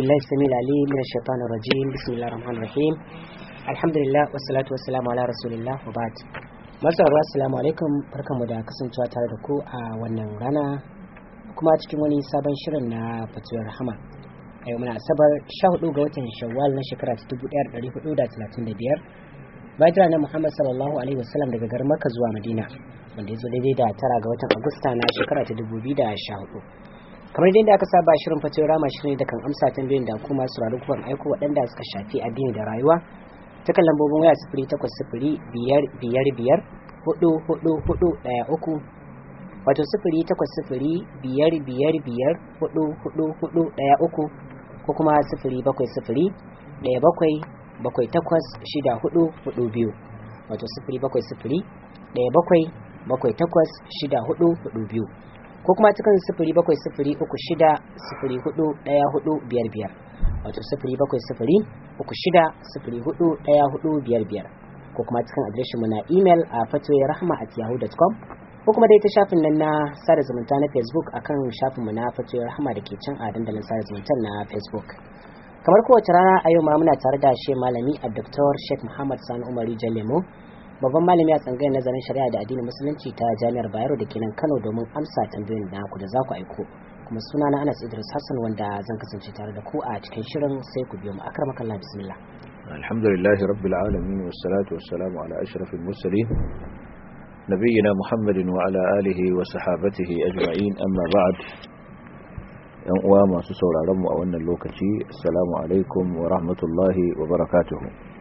بالله السميع العليم من الشيطان الرجيم بسم الله الرحمن الرحيم الحمد لله والصلاة والسلام على رسول الله وبعد masarar assalamu alaikum barkanmu da kasancewa tare da ku a wannan rana kuma cikin wani sabon shirin na fatuwar rahama a yau muna asabar 14 ga watan shawwal na shekara ta 1435 bayan na muhammad sallallahu alaihi wasallam daga garin makka zuwa madina wanda ya zo daidai da tara ga watan agusta na shekara ta 2014 kamar yadda aka saba shirin fatuwar rama shirin da kan amsa tambayoyin da kuma sauraro kuban aiko waɗanda suka shafi addini da rayuwa ta kan lambobin waya sifiri takwas sifiri biyar biyar biyar hudu hudu hudu ɗaya uku wato sifiri takwas sifiri biyar biyar biyar hudu hudu hudu ɗaya uku ko kuma sifiri bakwai sifiri ɗaya bakwai bakwai takwas shida hudu hudu biyu wato sifiri bakwai sifiri ɗaya bakwai bakwai takwas shida hudu hudu biyu ko kuma cikin sifiri bakwai sifiri uku shida sifiri hudu ɗaya hudu biyar biyar wato sifiri bakwai sifiri uku shida sifiri hudu ɗaya hudu biyar biyar ko kuma cikin adireshin mu na imel a fatoyin rahama at yahoo.com ko kuma dai ta shafin nan na sada zumunta na facebook akan shafin mu na fatoyin rahama da ke can a dandalin sada zumunta na facebook kamar kowace rana a yau ma muna tare da shi malami a dr sheikh muhammad sani umari jalemo babban malami a tsangayar nazarin shari'a da addinin musulunci ta jami'ar bayero da ke nan kano domin amsa tambayoyin da ku da za ku aiko kuma suna na Anas Idris Hassan wanda zan kasance tare da ku a cikin shirin sai ku biyo mu akramaka Allah bismillah alhamdulillah rabbil alamin wassalatu wassalamu ala ashrafil mursalin nabiyina muhammadin wa ala alihi wa sahabatihi ajma'in amma ba'd yan uwa masu sauraron mu a wannan lokaci assalamu alaikum wa rahmatullahi wa barakatuh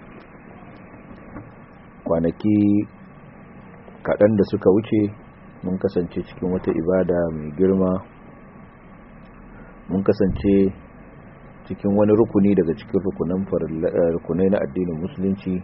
kwanaki kaɗan da suka wuce mun kasance cikin wata ibada mai girma mun kasance cikin wani rukuni daga cikin rukunai na addinin musulunci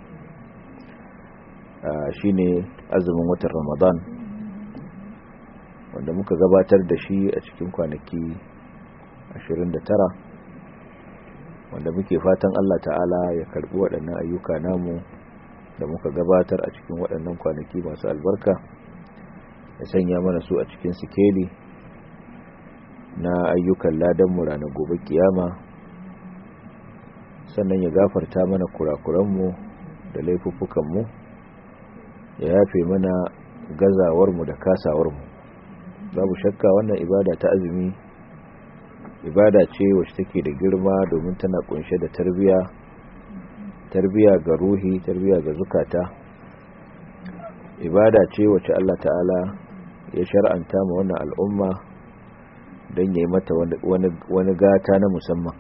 shine azumin watan ramadan wanda muka gabatar da shi a cikin kwanaki 29 wanda muke fatan Allah ta'ala ya karbi waɗannan ayyuka namu da muka gabatar a cikin waɗannan kwanaki masu albarka ya sanya mana su a cikin sikeli na ayyukan ladanmu ranar gobe kiyama sannan ya gafarta mana kurakuranmu da laifuffukanmu ya yafe mana gazawarmu da kasawarmu babu shakka wannan ibada ta azumi ibada ce wacce take da girma domin tana kunshe da tarbiya tarbiya ga ruhi tarbiya ga zukata ibada ce wacce Allah ta'ala ya shar'anta ma wannan al'umma don yi mata wani gata na musamman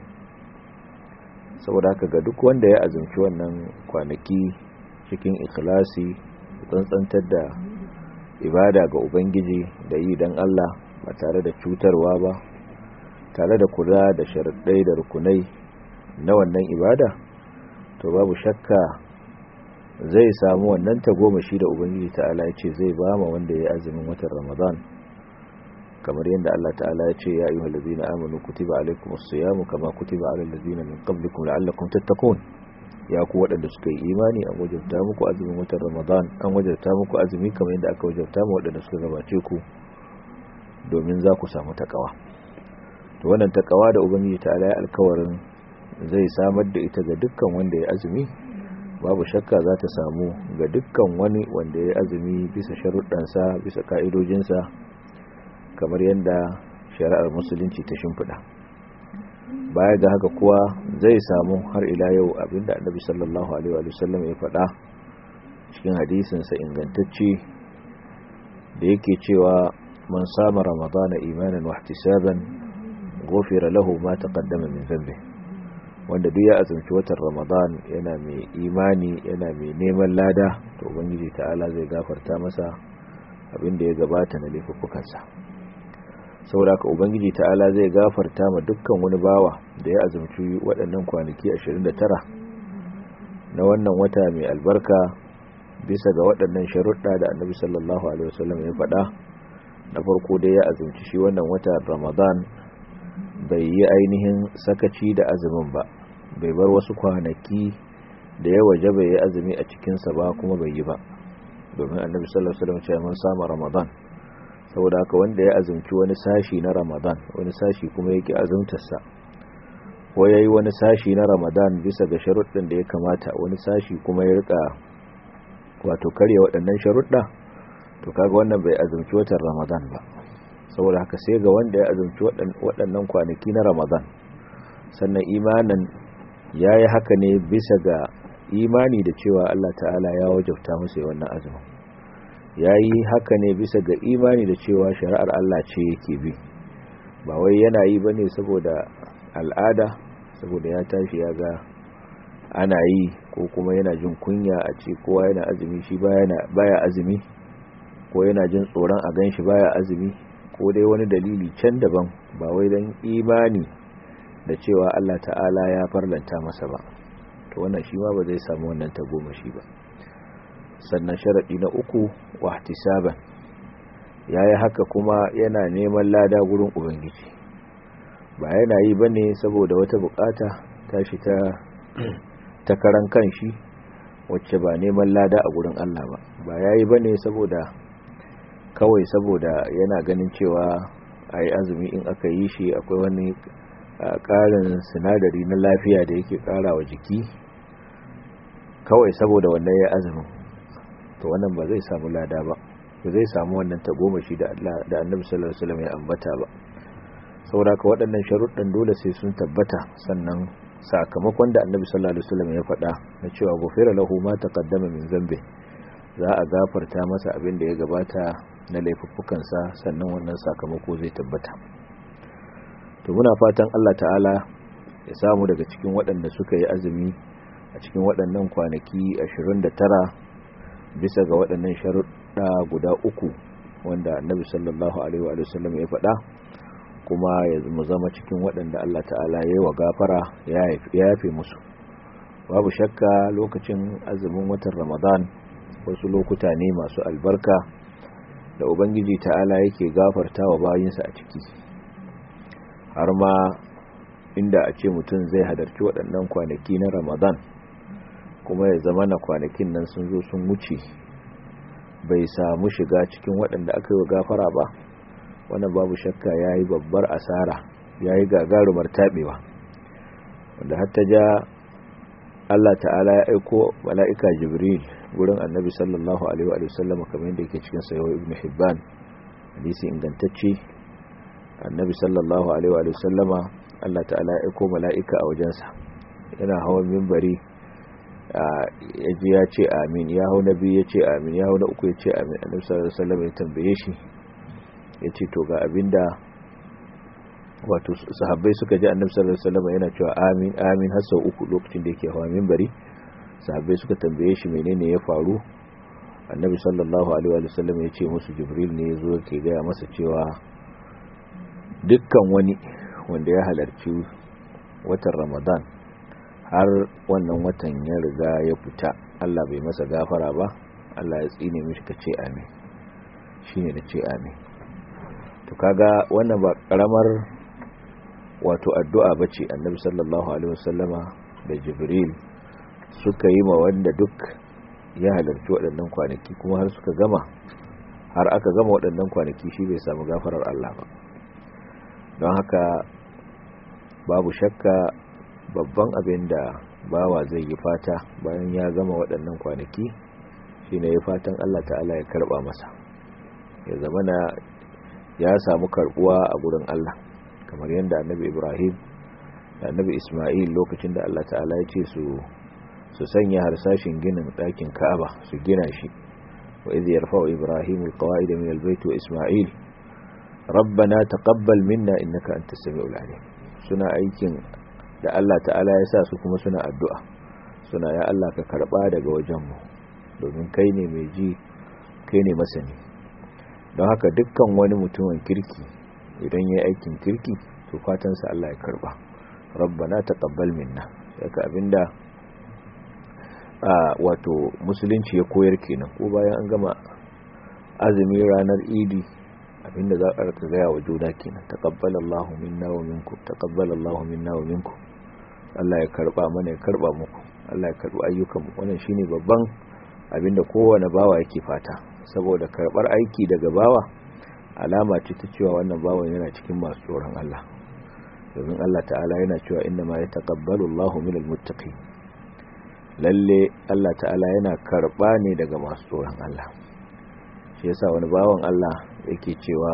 saboda haka ga duk wanda ya azumci wannan kwanaki cikin ikhlasi tsantsantar da ibada ga ubangiji da yi don Allah ba tare da cutarwa ba tare da kula da sharaɗai da rukunai na wannan ibada to babu shakka zai samu wannan tagomashi da ubangiji ta'ala ya ce zai ba ma wanda ya azumin watan ramadan kamar yadda Allah ta'ala ya ce ya ayyuha allazina amanu kutiba alaykumus siyamu kama kutiba alal ladzina min qablikum la'allakum tattaqun ya ku waɗanda suka yi imani an wajabta muku azumin watan Ramadan an wajabta muku azumi kamar yadda aka wajabta mu waɗanda suka gabace ku domin za ku samu takawa to wannan takawa da ubangiji ta'ala ya alkawarin zai samar da ita ga dukkan wanda ya azumi babu shakka za ta samu ga dukkan wani wanda ya azumi bisa sharuɗansa bisa ka'idojinsa kamar yadda shari'ar musulunci ta shimfiɗa baya ga haka kuwa zai samu har ila yau abinda annabi sallallahu alaihi wa sallam ya faɗa cikin hadisinsa ingantacce da yake cewa man sama ramadana imanan wa ihtisaban ghufira lahu ma taqaddama min dhanbi wanda duk ya azumci watan ramadan yana mai imani yana mai neman lada to ubangiji ta'ala zai gafarta masa abinda ya gabata na laifuffukansa saboda ka ubangiji ta'ala zai gafarta ma dukkan wani bawa da ya azumci waɗannan kwanaki 29 na wannan wata mai albarka bisa ga waɗannan sharuɗa da annabi sallallahu alaihi wasallam ya faɗa na farko dai ya azumci shi wannan wata ramadan bai yi ainihin sakaci da azumin ba bai bar wasu kwanaki da ya waje bai yi azumi a cikinsa ba kuma bai yi ba domin annabi sallallahu alaihi wasallam ya mun sama ramadan saboda haka wanda ya azumci wani sashi na ramadan wani sashi kuma yake azumtarsa ko yayi wani sashi na ramadan bisa ga sharuɗin da ya kamata wani sashi kuma ya rika wato karya waɗannan sharuɗa to kaga wannan bai azumci watan ramadan ba saboda haka sai ga wanda ya azumci waɗannan kwanaki na ramadan sannan imanin ya yi haka ne bisa ga imani da cewa allah ta'ala ya wajabta masa wannan azumin ya yi haka ne bisa ga imani da cewa shari'ar allah ce yake bi ba wai yana yi ba ne saboda al'ada saboda ya tashi ya ga ana yi ko kuma yana jin kunya a ce kowa yana azumi shi baya azumi ko yana jin tsoron a gan shi baya azumi ko dai wani dalili can daban ba wai don imani da cewa Allah ta'ala ya farlanta masa ba to wannan shi ma ba zai samu wannan tagomashi ba sannan sharaɗi na uku wahtisaban yayi haka kuma yana neman lada gurin ubangiji ba yana yi bane saboda wata bukata tashi ta ta karan kanshi wacce ba neman lada a gurin Allah ba ba yayi bane saboda kawai saboda yana ganin cewa ai azumi in aka yi shi akwai wani ƙarin sinadari na lafiya da yake ƙara wa jiki kawai saboda wannan ya azumin to wannan ba zai samu lada ba ba zai samu wannan tagomashi da da annabi sallallahu alaihi wasallam ya ambata ba saboda ka waɗannan sharuɗan dole sai sun tabbata sannan sakamakon da annabi sallallahu alaihi wasallam ya faɗa na cewa gufira lahu ma taqaddama min zambi za a gafarta masa abin da ya gabata na laifuffukansa sannan wannan sakamako zai tabbata to muna fatan Allah ta'ala ya samu daga cikin waɗanda suka yi azumi a cikin waɗannan kwanaki 29 bisa ga waɗannan sharuɗa guda uku wanda annabi sallallahu alaihi wa sallam ya faɗa kuma ya mu zama cikin waɗanda Allah ta'ala ya yi wa gafara ya yafe musu babu shakka lokacin azumin watan ramadan wasu lokuta ne masu albarka da ubangiji ta'ala yake gafarta wa bayinsa a ciki har ma inda a ce mutum zai hadarci waɗannan kwanaki na ramadan kuma ya zama na kwanakin nan sun zo sun wuce bai samu shiga cikin waɗanda aka yi wa gafara ba wannan babu shakka ya yi babbar asara ya yi gagarumar taɓewa wanda hatta ja Allah ta'ala ya aiko mala'ika jibril wurin annabi sallallahu alaihi wa sallam kamar yadda yake cikin sayo ibn hibban hadisi ingantacce annabi sallallahu alaihi wa sallama Allah ta'ala ya aiko mala'ika a wajensa yana hawan mimbari ya ji ya ce amin ya hau na biyu ya ce amin ya hau na uku ya ce amin annabi sallallahu alaihi wa sallam ya tambaye shi ya ce to ga abinda wato sahabbai suka ji annabi sallallahu alaihi wasallam yana cewa amin amin har sau uku lokacin da yake hawa minbari sahabbai suka tambaye shi menene ya faru annabi sallallahu alaihi wasallam ya ce musu jibril ne yazo yake gaya masa cewa dukkan wani wanda ya halarci watan ramadan har wannan watan ya riga ya fita Allah bai masa gafara ba Allah ya tsine mishi ka ce amin shine da ce amin to kaga wannan ba karamar wato addu'a bace annabi sallallahu alaihi wasallama da jibril suka yi ma wanda duk ya halarci waɗannan kwanaki kuma har suka gama har aka gama waɗannan kwanaki shi bai samu gafarar Allah ba don haka babu shakka babban abin da bawa zai yi fata bayan ya gama waɗannan kwanaki shine ya fatan Allah ta'ala ya karɓa masa ya zamana ya samu karbuwa a gurin Allah kamar yadda annabi Ibrahim da annabi Ismail lokacin da Allah ta'ala ya ce su su sanya harsashin ginin ɗakin Ka'aba su gina shi wa idh yarfa'u Ibrahim alqawa'ida min albayt wa Ismail rabbana taqabbal minna innaka antas samiul alim suna aikin da Allah ta'ala ya sa su kuma suna addu'a suna ya Allah ka karba daga wajenmu domin kai ne mai ji kai ne masani don haka dukkan wani mutumin kirki idan ya aikin kirki to fatansa Allah ya karba rabbana taqabbal minna saka abinda a wato musulunci ya koyar kenan ko bayan an gama azumi ranar idi abinda za a rika gaya wa juna kenan taqabbalallahu minna wa minkum taqabbalallahu minna wa minkum Allah ya karba mana ya karba muku Allah ya karba ayyukan mu wannan shine babban abinda kowane bawa yake fata saboda karbar aiki daga bawa alama ce ta cewa wannan bawan yana cikin masu tsoron Allah domin Allah ta'ala yana cewa inna ma yataqabbalu Allahu minal muttaqin lalle Allah ta'ala yana karba ne daga masu tsoron Allah shi yasa wani bawan Allah yake cewa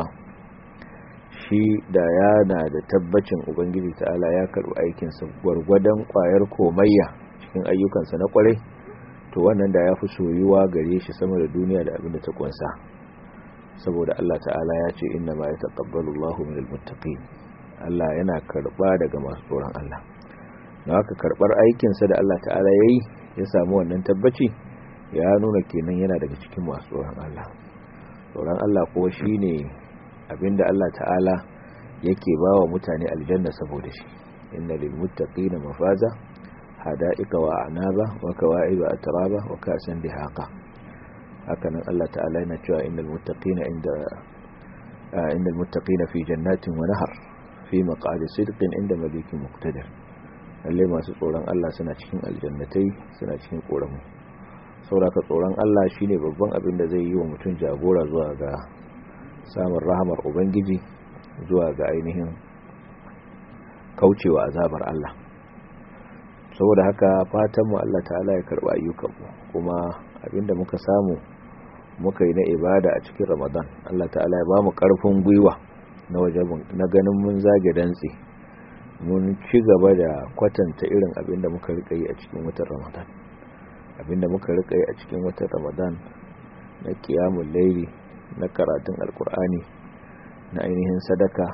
shi da yana da tabbacin ubangiji ta'ala ya karbi aikinsa gwargwadon kwayar komayya cikin ayyukansa na kwarai to wannan da ya fi soyuwa gare shi sama da duniya da abin da ta kunsa saboda Allah ta'ala ya ce inna ma ya taqabbalu Allahu minal muttaqin Allah yana karba daga masu tsoron Allah na haka karbar aikinsa da Allah ta'ala yayi ya samu wannan tabbaci ya nuna kenan yana daga cikin masu tsoron Allah tsoron Allah kuwa shine abinda Allah ta'ala yake bawa mutane aljanna saboda shi inna lil muttaqina mafaza hada'ika wa anaba wa kawa'iba atraba wa kasan dihaqa hakanan Allah ta'ala yana cewa innal muttaqina inda innal muttaqina fi jannatin wa nahar fi maq'adi sidqin inda malikin muqtadir lalle masu tsoron Allah suna cikin aljannatai suna cikin koramu sauraka tsoron Allah shine babban abin da zai yi wa mutum jagora zuwa ga samun rahamar ubangiji zuwa ga ainihin kaucewa azabar Allah saboda haka fatanmu Allah ta'ala ya karba ayyukanmu kuma abinda muka samu muka yi na ibada a cikin ramadan Allah ta'ala ya ba mu karfin gwiwa na wajen na ganin mun zage dantse mun ci gaba da kwatanta irin abinda muka rika yi a cikin watan ramadan abinda muka rika yi a cikin watan ramadan na kiyamun laili na karatun alkur'ani na ainihin sadaka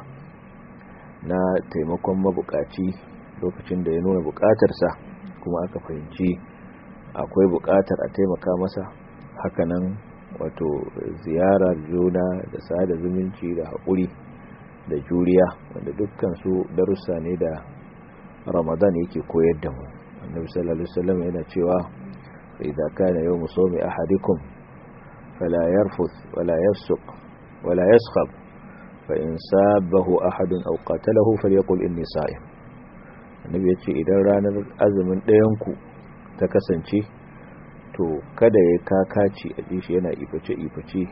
na taimakon mabukaci lokacin da ya nuna bukatarsa kuma aka fahimci akwai bukatar a taimaka masa hakanan wato ziyarar juna da sada zumunci da haƙuri da juriya wanda dukkan su darussa ne da ramadan yake koyar da mu annabi sallallahu alaihi wasallam yana cewa idza kana yawmu sawmi ahadikum fala yarfuth wala yafsuq wala yaskhab fa in sabahu ahadun aw qatalahu falyaqul inni sa'im annabi yace idan ranar azumin ɗayan ku ta kasance to kada ya kakaci a shi yana iface iface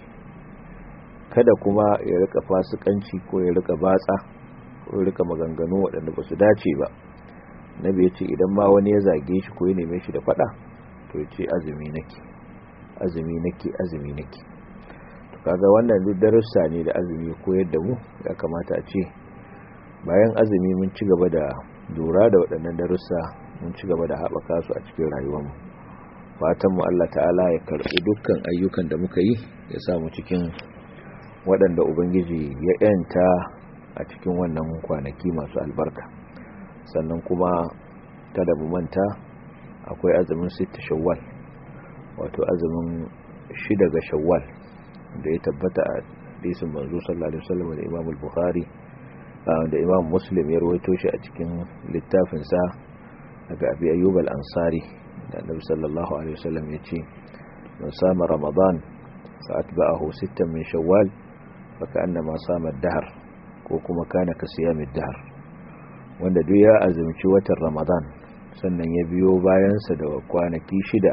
kada kuma ya rika fasikanci ko ya rika batsa ko ya rika maganganu waɗanda ba su dace ba nabi ya ce idan ma wani ya zage shi ko ya neme shi da faɗa to ya ce azumi nake azumi nake azumi nake to kaga wannan duk darussa ne da azumi koyar da mu ya kamata a ce bayan azumi mun ci gaba da lura da waɗannan darussa mun ci gaba da haɓaka su a cikin rayuwarmu fatan mu Allah ta'ala ya karɓi dukkan ayyukan da muka yi ya sa mu cikin waɗanda ubangiji ya yanta a cikin wannan kwanaki masu albarka sannan kuma kada mu manta akwai azumin sita shawwal wato azumin shida ga shawwal da ya tabbata a hadisin manzo sallallahu alaihi wasallam da Imam al-Bukhari da Imam Muslim ya rawaito shi a cikin littafin sa daga Abi Ayyub al-Ansari da Annabi sallallahu alaihi wasallam ya ce man sama Ramadan fa atba'ahu sittan min shawwal fa ka'annama sama ad-dahr ko kuma kana ka siyami ad-dahr wanda duk ya azumci watan Ramadan sannan ya biyo bayansa da kwanaki shida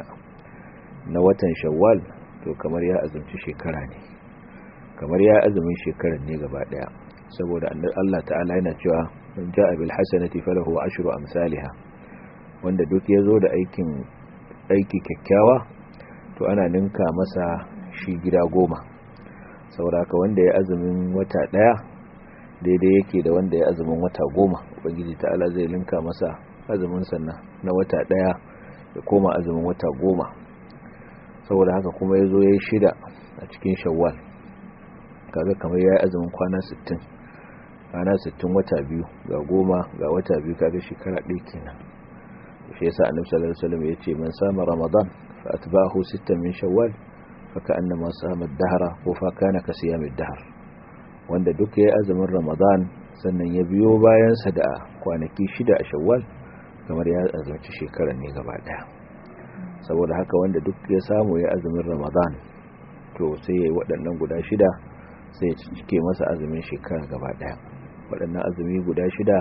na watan shawwal to kamar ya azumci shekara ne kamar ya azumin shekarar ne gaba daya saboda Allah ta'ala yana cewa man ja'a bil hasanati falahu ashru amsalha wanda duk yazo da aikin aiki kyakkyawa to ana ninka masa shi gida goma saboda haka wanda ya azumin wata daya daidai yake da wanda ya azumin wata goma ubangiji ta'ala zai linka masa azumin sannan na wata daya ya koma azumin wata goma saboda haka kuma ya zo ya yi shida a cikin shawwal kaga kamar ya yi azumin kwana 60 kwana 60 wata biyu ga goma ga wata biyu kaga shekara ɗaya kenan shi yasa annabi sallallahu alaihi wasallam yace man sama ramadan fa atba'ahu sittan min shawwal fa ka'annama sama ad-dahra ko fa kana ka siyam ad-dahr wanda duk yayi azumin ramadan sannan ya biyo bayan sa da kwanaki shida a shawwal kamar ya azumci shekarar ne gaba daya saboda haka wanda duk ya samu ya azumin ramadan to sai ya yi waɗannan guda shida sai ya cike masa azumin shekara gaba ɗaya waɗannan azumi guda shida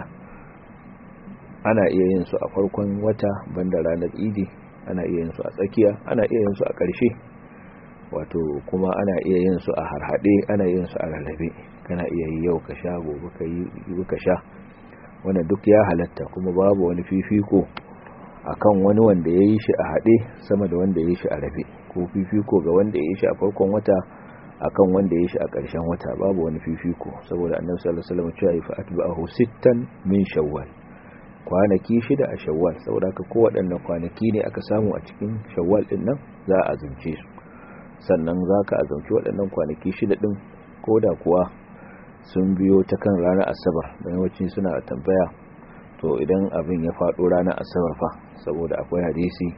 ana iya yin su a farkon wata banda ranar idi ana iya yin su a tsakiya ana iya yin su a ƙarshe wato kuma ana iya yin su a harhaɗe ana iya yin su a rarrabe kana iya yi yau ka sha gobe ka yi ka sha wanda duk ya halatta kuma babu wani fifiko akan wani wanda ya yi shi a haɗe sama da wanda ya yi shi a rabe ko fifiko ga wanda ya yi shi a farkon wata akan wanda ya yi shi a ƙarshen wata babu wani fifiko saboda annabi sallallahu alaihi wasallam cewa fa atba'ahu sittan min shawwal kwanaki shida a shawwal saboda haka ko waɗannan kwanaki ne aka samu a cikin shawwal din nan za a azumce su sannan za ka azumci waɗannan kwanaki shida din ko da kuwa sun biyo ta kan ranar asabar da yawanci suna tambaya to idan abin ya faɗo ranar asabar fa saboda akwai hadisi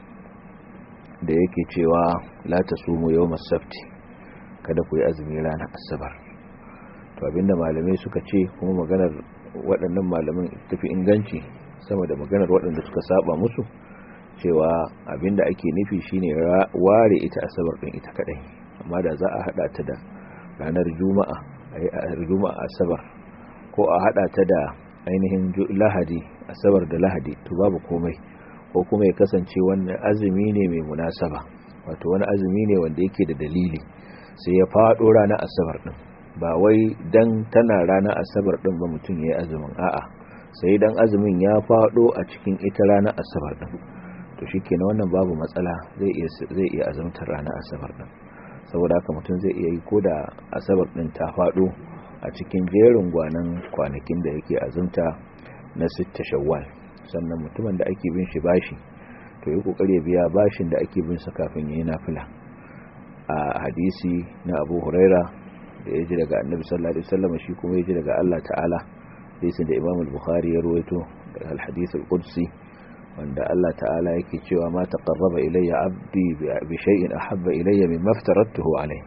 da yake cewa la tasumu yawmas sabti kada ku yi azumi ranar asabar to abinda malamai suka ce kuma maganar waɗannan malaman tafi inganci sama da maganar waɗanda suka saba musu cewa abinda ake nufi shine ware ita asabar ɗin ita kadai amma da za a hada ta da ranar juma'a a juma'a asabar ko a hada ta da ainihin lahadi asabar da lahadi to babu komai ko kuma ya kasance wannan azumi ne mai munasaba wato wani azumi ne wanda yake da dalili sai ya faɗo ranar asabar ɗin ba wai dan tana ranar asabar ɗin ba mutum ya yi azumin a'a sai dan azumin ya faɗo a cikin ita ranar asabar ɗin to shi kenan wannan babu matsala zai iya azumtar ranar asabar ɗin saboda haka mutum zai iya yi ko da asabar ɗin ta faɗo a cikin jerin gwanan kwanakin da yake azumta na sitta shawwal sannan mutumin da ake bin shi bashi to yi kokari ya biya bashin da ake bin sa kafin yayi nafila a hadisi na Abu Huraira da ya ji daga Annabi sallallahu alaihi wasallam shi kuma ya ji daga Allah ta'ala hadisin da Imam al-Bukhari ya rawaito daga al-hadith al-Qudsi wanda Allah ta'ala yake cewa ma taqarraba ilayya 'abdi bi shay'in ahabba ilayya mimma aftaratuhu alayhi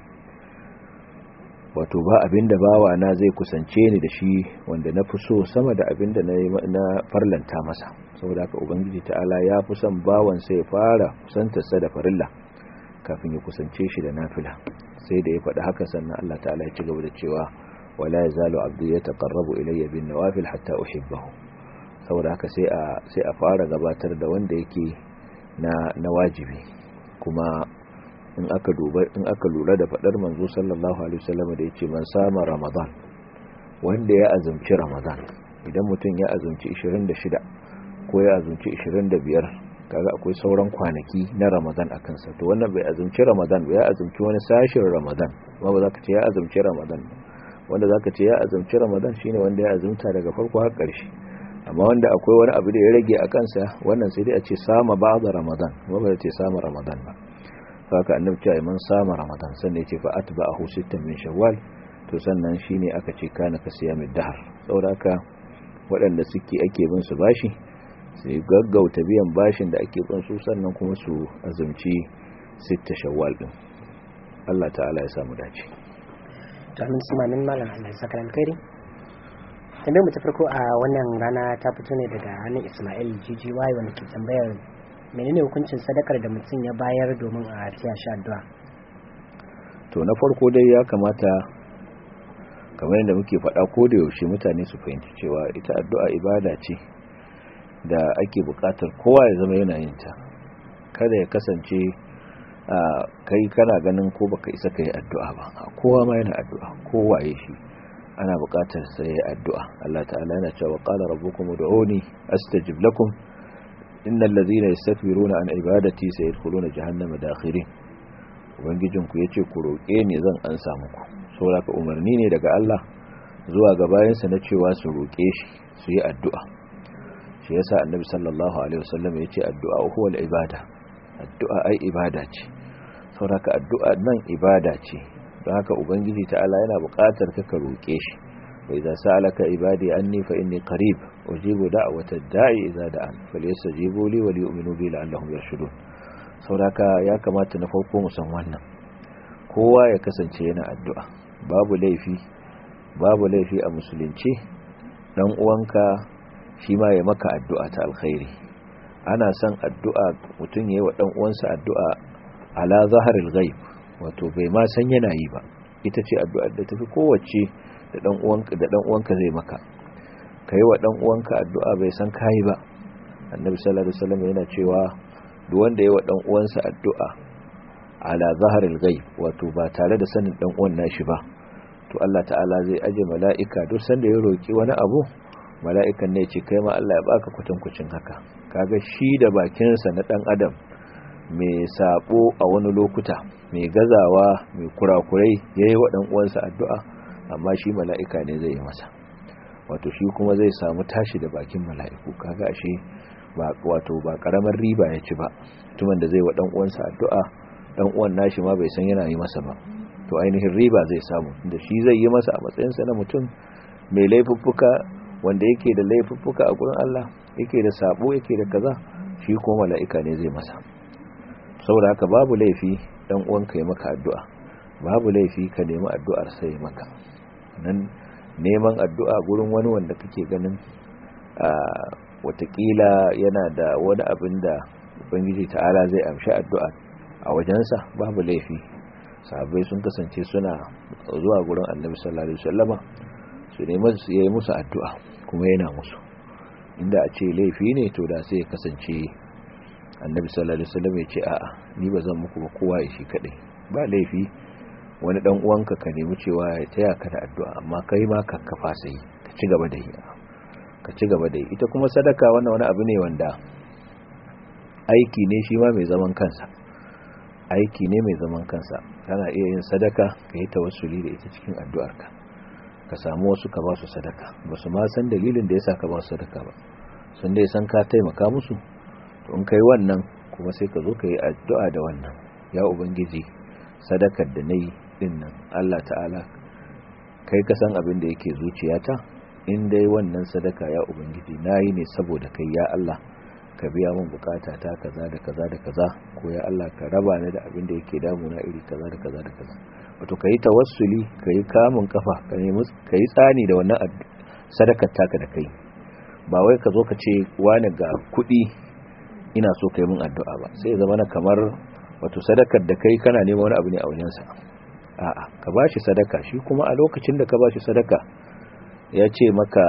wato ba abinda bawa na zai kusance ni da shi wanda na fi so sama da abinda na farlanta masa saboda haka ubangiji ta'ala ya fi son bawan sai ya fara kusantarsa da farilla kafin ya kusance shi da nafila sai da ya faɗi haka sannan Allah ta'ala ya ci gaba da cewa wala yazalu abdi yataqarrabu ilayya bin nawafil hatta uhibbahu saboda haka sai a sai a fara gabatar da wanda yake na na wajibi kuma in aka duba in aka lura da fadar manzo sallallahu alaihi wasallam da yace man sama ramadan wanda ya azumci ramadan idan mutum ya azumci 26 ko ya azumci 25 kaga akwai sauran kwanaki na ramadan a kansa to wannan bai azumci ramadan ba ya azumci wani sashin ramadan ba ba za ka ce ya azumci ramadan wanda za ka ce ya azumci ramadan shine wanda ya azumta daga farko har ƙarshe amma wanda akwai wani abu da ya rage a kansa wannan sai dai a ce sama ba da ramadan ba ba ce sama ramadan ba haka annabi cewa man sama ramadan sannan ya ce fa atba'ahu sittan min shawwal to sannan shine aka ce kana ka siyamid dahr saboda haka waɗanda suke ake bin su bashi sai gaggauta biyan bashin da ake bin su sannan kuma su azumci sitta shawwal din Allah ta'ala ya samu dace to amin sima min malam Allah ya saka alkhairi tambayar mu ta farko a wannan rana ta fito ne daga hannun Ismail GGY wanda ke tambayar menene hukuncin sadakar da mutum ya bayar domin a tiya shi addu'a to na farko dai ya kamata kamar yadda muke faɗa ko da yaushe mutane su fahimci cewa ita addu'a ibada ce da ake buƙatar kowa ya zama yana yin ta kada ya kasance a kai kana ganin ko baka isa kai addu'a ba kowa ma yana addu'a kowa ya shi ana buƙatar sai addu'a Allah ta'ala yana cewa qala rabbukum ud'uni astajib lakum innal ladhina yastakbiruna an ibadati sayadkhuluna jahannama dakhirin ubangijin ku yace ku roke ni zan ansa muku saboda ka umarni ne daga Allah zuwa ga bayansa na cewa su roke shi su yi addu'a shi yasa annabi sallallahu alaihi wasallam yace addu'a huwa al-ibada addu'a ai ibada ce saboda ka addu'a nan ibada ce don haka ubangiji ta'ala yana buƙatar ka ka roƙe shi wa idza sa'alaka ibadi anni fa inni qarib ujibu da'wata da'i idza da'an falyastajibu li wa liyu'minu bi la'allahum yarshudun saboda ya kamata na farko mu san wannan kowa ya kasance yana addu'a babu laifi babu laifi a musulunci dan uwanka shi ma ya maka addu'a ta alkhairi ana son addu'a mutum yayi wa dan uwansa addu'a ala zaharil ghaib wato bai ma san yana yi ba ita ce addu'ar da tafi kowace da dan uwanka da dan uwanka zai maka kai wa dan uwanka addu'a bai san kai ba annabi sallallahu alaihi wasallam yana cewa duk wanda yayi wa dan uwansa addu'a ala zaharil ghaib wato ba tare da sanin dan uwan nashi ba to Allah ta'ala zai aje mala'ika duk sanda ya roki wani abu mala'ikan ne ce kai ma Allah ya baka kwatankwacin haka kaga shi da bakinsa na dan adam mai sabo a wani lokuta mai gazawa mai kurakurai yayi wa dan uwansa addu'a amma shi mala'ika ne zai yi masa wato shi kuma zai samu tashi da bakin mala'iku kaga ashe ba wato ba karamar riba ya ci ba mutumin da zai wa dan uwansa addu'a dan uwan nashi ma bai san yana yi masa ba to ainihin riba zai samu da shi zai yi masa a matsayinsa na mutum mai laifuffuka wanda yake da laifuffuka a gurin Allah yake da sabo yake da kaza shi ko mala'ika ne zai masa saboda haka babu laifi dan uwanka ya maka addu'a babu laifi ka nemi addu'ar sai maka nan neman addu'a gurin wani wanda kake ganin a watakila yana da wani abin da ubangiji ta'ala zai amshi addu'a a wajensa babu laifi sahabbai sun kasance suna zuwa gurin annabi sallallahu alaihi wasallama su nemi su yi musu addu'a kuma yana musu inda a ce laifi ne to da sai ya kasance annabi sallallahu alaihi wasallam ya ce a'a ni ba zan muku ba kowa ya shi kadai ba laifi wani dan uwanka ka nemi cewa ya taya ka da addu'a amma kai ma ka kafa sai ka ci gaba da yi ka ci gaba da yi ita kuma sadaka wannan wani abu ne wanda aiki ne shi ma mai zaman kansa aiki ne mai zaman kansa kana iya yin sadaka ka yi tawassuli da ita cikin addu'arka ka samu wasu ka ba su sadaka ba su ma san dalilin da yasa ka ba su sadaka ba sun dai san ka taimaka musu to in kai wannan kuma sai ka zo ka yi addu'a da wannan ya ubangiji sadakar da nayi din nan Allah ta'ala kai ka san abin da yake zuciyata in dai wannan sadaka ya ubangiji nayi ne saboda kai ya Allah ka biya min bukata ta kaza da kaza da kaza ko ya Allah ka raba ni da abin da yake damuna iri kaza da kaza da kaza wato kai tawassuli kai kamun kafa ka nemi kai tsani da wannan sadakar taka da kai ba wai ka zo ka ce wani ga kuɗi ina so kai min addu'a ba sai ya zama na kamar wato sadakar da kai kana neman wani abu ne a wajensa a'a ka bashi sadaka shi kuma a lokacin da ka bashi sadaka ya ce maka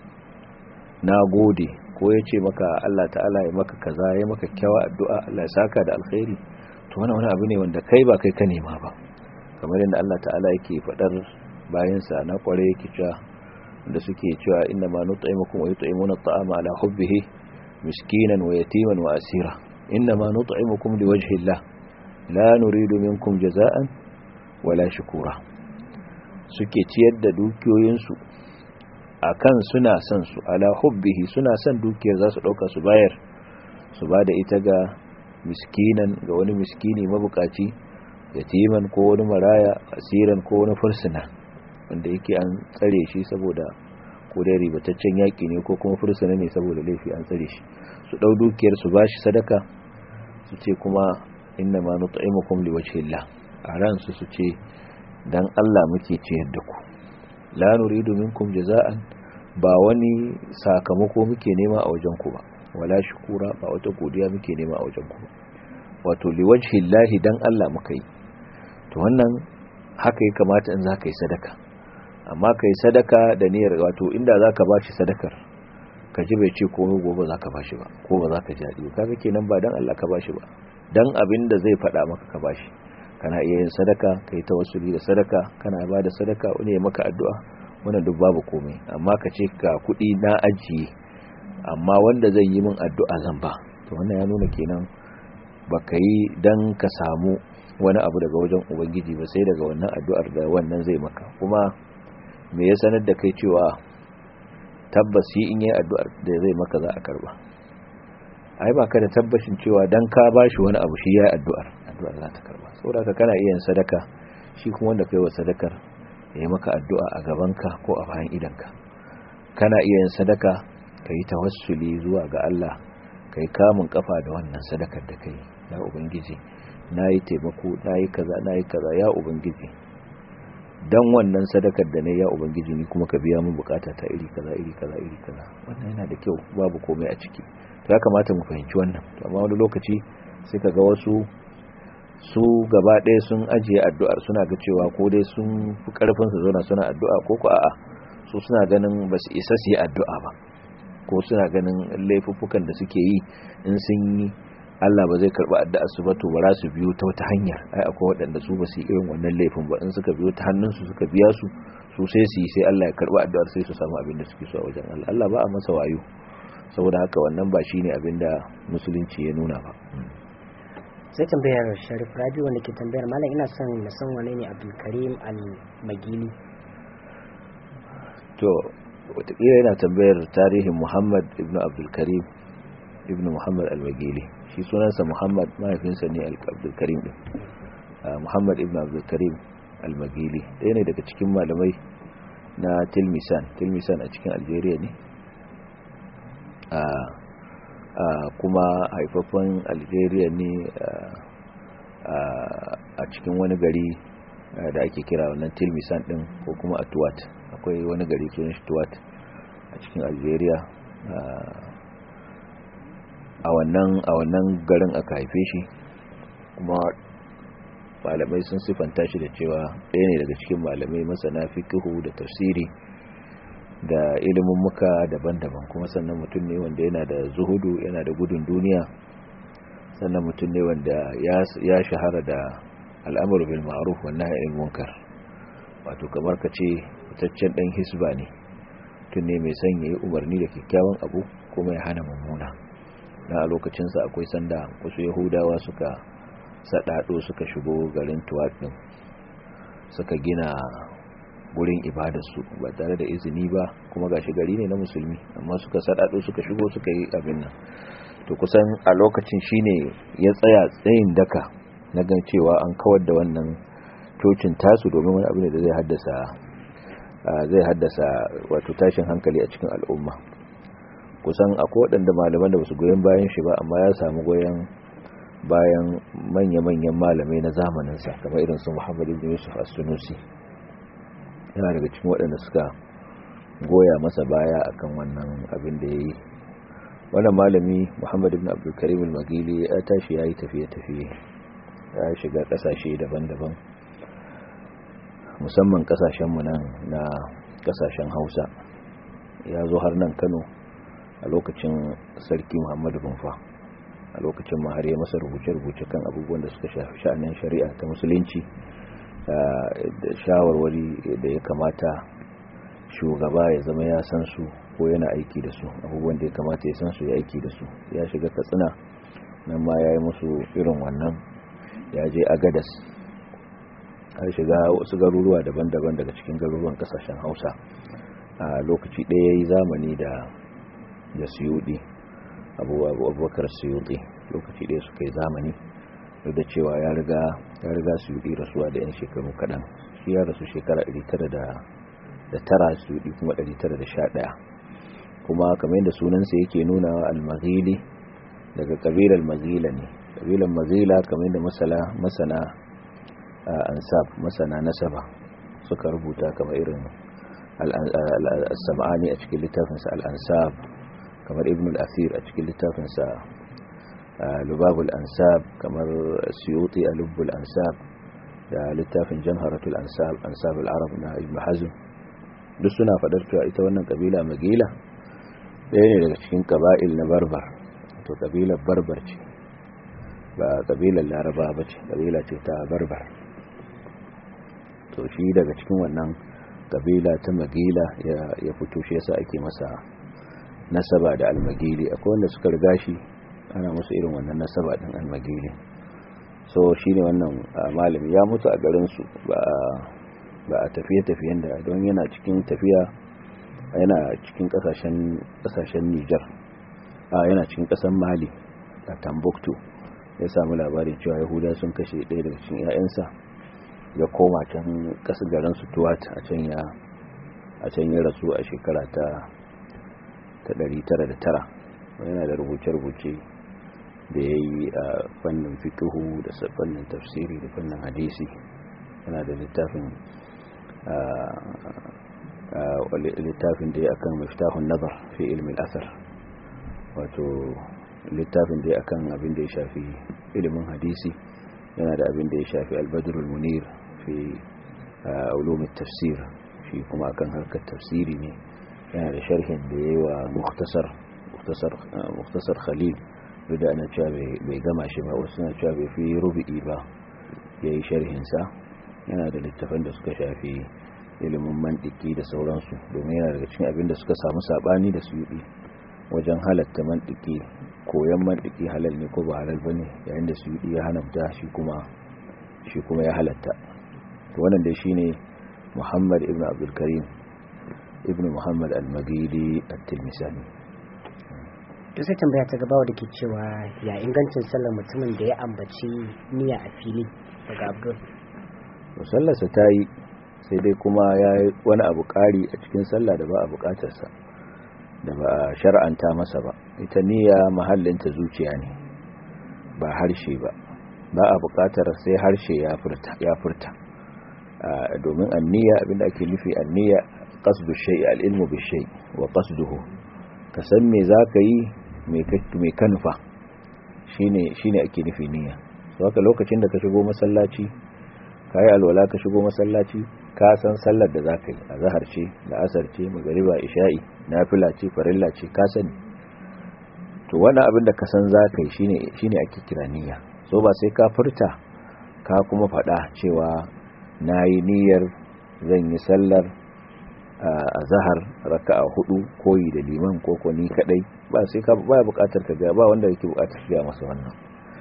na gode ko ya ce maka Allah ta'ala ya maka kaza ya maka kyawa addu'a Allah ya saka da alkhairi to wannan wani abu ne wanda kai ba kai ka nema ba kamar yadda Allah ta'ala yake faɗar bayansa na kware yake cewa da suke cewa inna ma nut'imukum wa yut'imuna at'ama ala hubbihi miskinan wa yatiman wa asira inna ma nut'imukum liwajhi Allah la nuridu minkum jaza'an wala shukura suke ciyar da dukiyoyinsu akan suna son su ala hubbihi suna son dukiyar za su dauka su bayar su ba da ita ga miskinan ga wani miskini mabukaci yatiman ko wani maraya asiran ko wani fursuna wanda yake an tsare shi saboda ko dai ribataccen yaki ne ko kuma fursuna ne saboda laifi an tsare shi su dau dukiyar su bashi sadaka su ce kuma inna ma nut'imukum liwajhillah a ran su su ce dan Allah muke ciyar da ku la nuridu minkum jaza'an ba wani sakamako muke nema a wajen ku ba wala shukura ba wata godiya muke nema a wajen ku wato liwajhillahi dan Allah muka yi to wannan haka ya kamata in zaka yi sadaka amma kai sadaka da niyyar wato inda zaka bashi sadakar ka ji bai ce komai gobe zaka bashi ba ko ba zaka ji dadi kaga kenan ba dan Allah ka bashi ba dan abin da zai faɗa maka ka bashi kana iya yin sadaka kai tawassuli da sadaka kana ba da sadaka wani ya maka addu'a wannan duk babu komai amma ka ce ka kuɗi na ajiye amma wanda zai yi min addu'a zan ba to wannan ya nuna kenan baka yi dan ka samu wani abu daga wajen ubangiji ba sai daga wannan addu'ar da wannan zai maka kuma me ya sanar da kai cewa tabbas yi in yi addu'ar da zai maka za a karba ai ba ka da tabbashin cewa dan ka bashi wani abu shi ya addu'ar addu'ar za ta karba saboda ka kana iya sadaka shi kuma wanda kai wa sadakar ya yi maka addu'a a gabanka ko a bayan idanka kana iya yin sadaka ka yi tawassuli zuwa ga Allah ka yi kamun kafa da wannan sadakar da kai ya ubangiji na yi taimako na yi kaza na yi kaza ya ubangiji don wannan sadakar da na ya ubangiji ni kuma ka biya min bukata ta iri kaza iri kaza iri kaza wannan yana da kyau babu komai a ciki to ya kamata mu fahimci wannan to amma wani lokaci sai ka ga wasu su gaba ɗaya sun ajiye addu'ar suna ga cewa ko dai sun fi karfin su zauna suna addu'a ko ko a'a su suna ganin ba su isa su yi addu'a ba ko suna ganin laifuffukan da suke yi in sun yi Allah ba zai karba addu'a su ba to ba za su biyo ta wata hanyar ai akwai waɗanda su ba su yi irin wannan laifin ba in suka biyo ta hannunsu suka biya su su sai su yi sai Allah ya karba addu'ar sai su samu abin da suke so a wajen Allah Allah ba a masa wayo saboda haka wannan ba shine abin da musulunci ya nuna ba sai tambayar Sharif Rabi wanda ke tambayar malam ina son na san wane ne Abdul Karim Al-Magili to watakila yana tambayar tarihin Muhammad ibn Abdul Karim ibn Muhammad Al-Magili shi sunansa Muhammad mahaifinsa ne Abdul Karim din Muhammad ibn Abdul Karim Al-Magili ɗaya ne daga cikin malamai na Tilmisan Tilmisan a cikin Algeria ne kuma haifafan Algeria ne a cikin wani gari da ake kira wannan Tilmisan din ko kuma Atuwat akwai wani gari sunan shi Tuwat a cikin Algeria a wannan a wannan garin aka haife shi kuma malamai sun sifanta shi da cewa ɗaya ne daga cikin malamai masana fiqhu da tafsiri da ilimin muka daban-daban kuma sannan mutum ne wanda yana da zuhudu yana da gudun duniya sannan mutum ne wanda ya shahara da al'amuru bil ma'ruf wa nahy anil munkar wato kamar ka ce fitaccen dan hisba ne mutum ne mai son yayi umarni da kyakkyawan abu kuma ya hana mummuna na a lokacinsa akwai sanda wasu yahudawa suka saɗaɗo suka shigo garin tuwat ɗin suka gina gurin ibadarsu ba tare da izini ba kuma gashi gari ne na musulmi amma suka saɗaɗo suka shigo suka yi abin nan to kusan a lokacin shine ya tsaya tsayin daka na gan cewa an kawar da wannan cocin tasu domin wani abin da zai haddasa zai haddasa wato tashin hankali a cikin al'umma kusan akwai waɗanda malaman da basu goyon bayan shi ba amma ya samu goyon bayan manya-manyan malamai na zamaninsa kamar irin su Muhammad ibn Yusuf as-Sunusi yana daga cikin waɗanda suka goya masa baya akan wannan abin da yayi wannan malami Muhammad ibn Abdul Karim al-Magili ya tashi yayi tafiye-tafiye ya shiga kasashe daban-daban musamman kasashen mu nan na kasashen Hausa ya zo har nan Kano a lokacin sarki Muhammadu Rumfa a lokacin ma har ya masa rubuce-rubuce kan abubuwan da suka shafi sha'anin shari'a ta musulunci da shawarwari da ya kamata shugaba ya zama ya san su ko yana aiki da su abubuwan da ya kamata ya san su ya aiki da su ya shiga katsina nan ma ya yi musu irin wannan ya je agadas har shiga wasu garuruwa daban-daban daga cikin garuruwan kasashen hausa a lokaci ɗaya ya yi zamani da da suyudi abubakar suyudi lokaci ɗaya suka yi zamani duk da cewa ya riga ya riga suyudi rasuwa da 'yan shekaru kaɗan shi ya rasu shekara 909 suyudi kuma 911 kuma kamar yadda sunansa yake nuna al-maghili daga kabilar mazila ne kabilar mazila kamar yadda masala masana ansab masana nasaba suka rubuta kamar irin al-sam'ani a cikin littafinsa al-ansab kamar ibn al-asir a cikin littafinsa lubabul ansab kamar suyuti a lubbul ansab da littafin jamharatul ansab ansab al-arab na ibn hazm duk suna fadar cewa ita wannan kabila magila ɗaya ne daga cikin kaba'il na barbar to kabilar barbar ce ba kabilar laraba ba ce kabila ce ta barbar to shi daga cikin wannan kabila ta magila ya fito shi yasa ake masa nasaba da almagili akwai wanda suka riga shi ana musu irin wannan nasaba din almagili so shine wannan malami ya mutu a garin su ba ba a tafiye-tafiyen da don yana cikin tafiya yana cikin kasashen kasashen Niger a yana cikin kasan Mali a Timbuktu ya samu labarin cewa Yahuda sun kashe ɗaya daga cikin 'ya'yansa ya koma can kasar garin su Tuwat a can ya a can ya rasu a shekara ta ta 909 yana da rubuce-rubuce da ya yi a fannin fikihu da fannin tafsiri da fannin hadisi yana da littafin littafin da ya akan miftahun nazar fi ilmin asar wato littafin da ya akan abin da ya shafi ilimin hadisi yana da abin da ya shafi albadrul munir fi ulumin tafsir shi kuma akan harkar tafsiri ne yana da sharhin da ya yi wa muktasar khalil duk da ana cewa bai gama shi ba wasu na cewa bai fi rubu'i ba ya yi sharhinsa yana da littafan da suka shafi ilimin mantiki da sauransu domin yana daga cikin abin da suka samu sabani da su yi wajen halatta mantiki koyan mantiki halal ne ko ba halal ba ne yayin da su yi ya hanamta shi kuma shi kuma ya halatta to wannan dai shine muhammad ibn abdulkarim ibn muhammad al-magidi at-tilmisani to sai tambaya ta gaba da ke cewa ya ingancin sallar mutumin da ya ambaci niyya a fili daga abdul sallarsa ta yi sai dai kuma ya yi wani abu ƙari a cikin sallah da ba a buƙatarsa da ba a shar'anta masa ba ita niyya mahallinta zuciya ne ba harshe ba ba a buƙatar sai harshe ya furta domin anniya abinda ake nufi anniya qasdu shay'i al-ilmu bi shay wa qasduhu ka san me zaka yi me kanufa shine shine ake nufi niyya so haka lokacin da ka shigo masallaci kai alwala ka shigo masallaci ka san sallar da zaka yi azhar ce da asar ce magriba isha'i nafila ce farilla ce ka sani to wannan abin da ka san zaka yi shine shine ake kira niyya so ba sai ka furta ka kuma faɗa cewa nayi niyyar zan yi sallar a zahar raka'a hudu koyi da liman ko ko ni kadai ba sai ka ba bukatar ka ga ba wanda yake bukatar ga masa wannan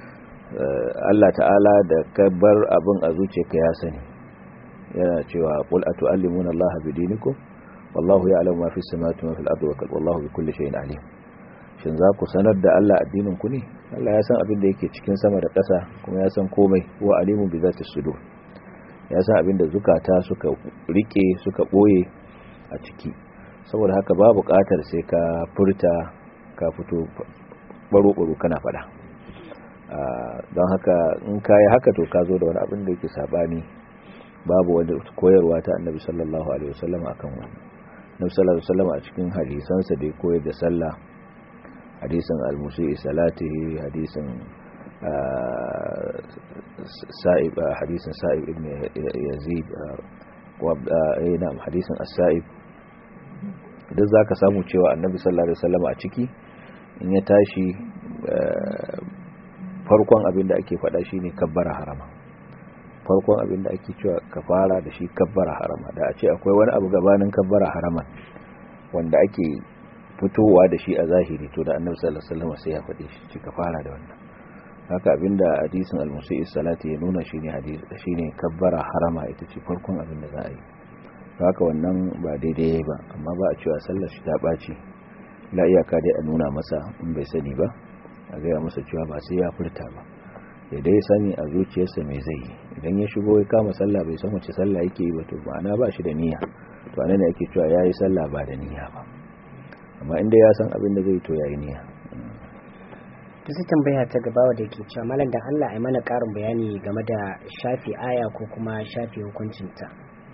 Allah ta'ala da ka bar abin a zuciyarka ya sani yana cewa qul atu'allimuna Allah bidinikum wallahu ya'lamu ma fis samawati wa fil ardi wa wallahu bikulli shay'in alim shin za ku sanar da Allah addinin ku ne Allah ya san abin da yake cikin sama da ƙasa kuma ya san komai wa alimun bi zati sudur ya san abin da zukata suka rike suka boye a ciki saboda haka ba buƙatar sai ka furta ka fito baro-baro kana fada don haka in ka yi haka to ka zo da wani abin da yake sabani babu wanda koyarwa ta annabi sallallahu alaihi wasallam akan wani annabi sallallahu alaihi wasallam a cikin hadisansa da ya koyar da sallah hadisin al-musi'i salatihi hadisin sa'ib hadisin sa'ib ibn yazid wa na'am hadisin as-sa'ib duk za ka samu cewa annabi sallallahu alaihi wasallam a ciki in ya tashi farkon abin da ake faɗa shine kabbara harama farkon abin da ake cewa ka fara da shi kabbara harama da a ce akwai wani abu gabanin kabbara harama wanda ake fitowa da shi a zahiri to da annabi sallallahu alaihi wasallam sai ya faɗe shi ka fara da wannan haka abinda hadisin al-musi'i salati ya nuna shine hadisi shine kabbara harama ita ce farkon abin da za a yi haka wannan ba daidai ba amma ba a cewa sallar shi ta ɓaci la iyaka dai a nuna masa in bai sani ba a gaya masa cewa ba sai ya furta ba ya dai sani a zuciyarsa mai zai yi idan ya shigo ya kama sallah bai san wace sallah yake yi ba to ma'ana ba shi da niyya to anan ne ake cewa yayi sallah ba da niyya ba amma inda ya san abin da zai to yayi niyya to sai tambaya ta gaba da yake cewa malam da Allah ai mana karin bayani game da shafi aya ko kuma shafi hukuncinta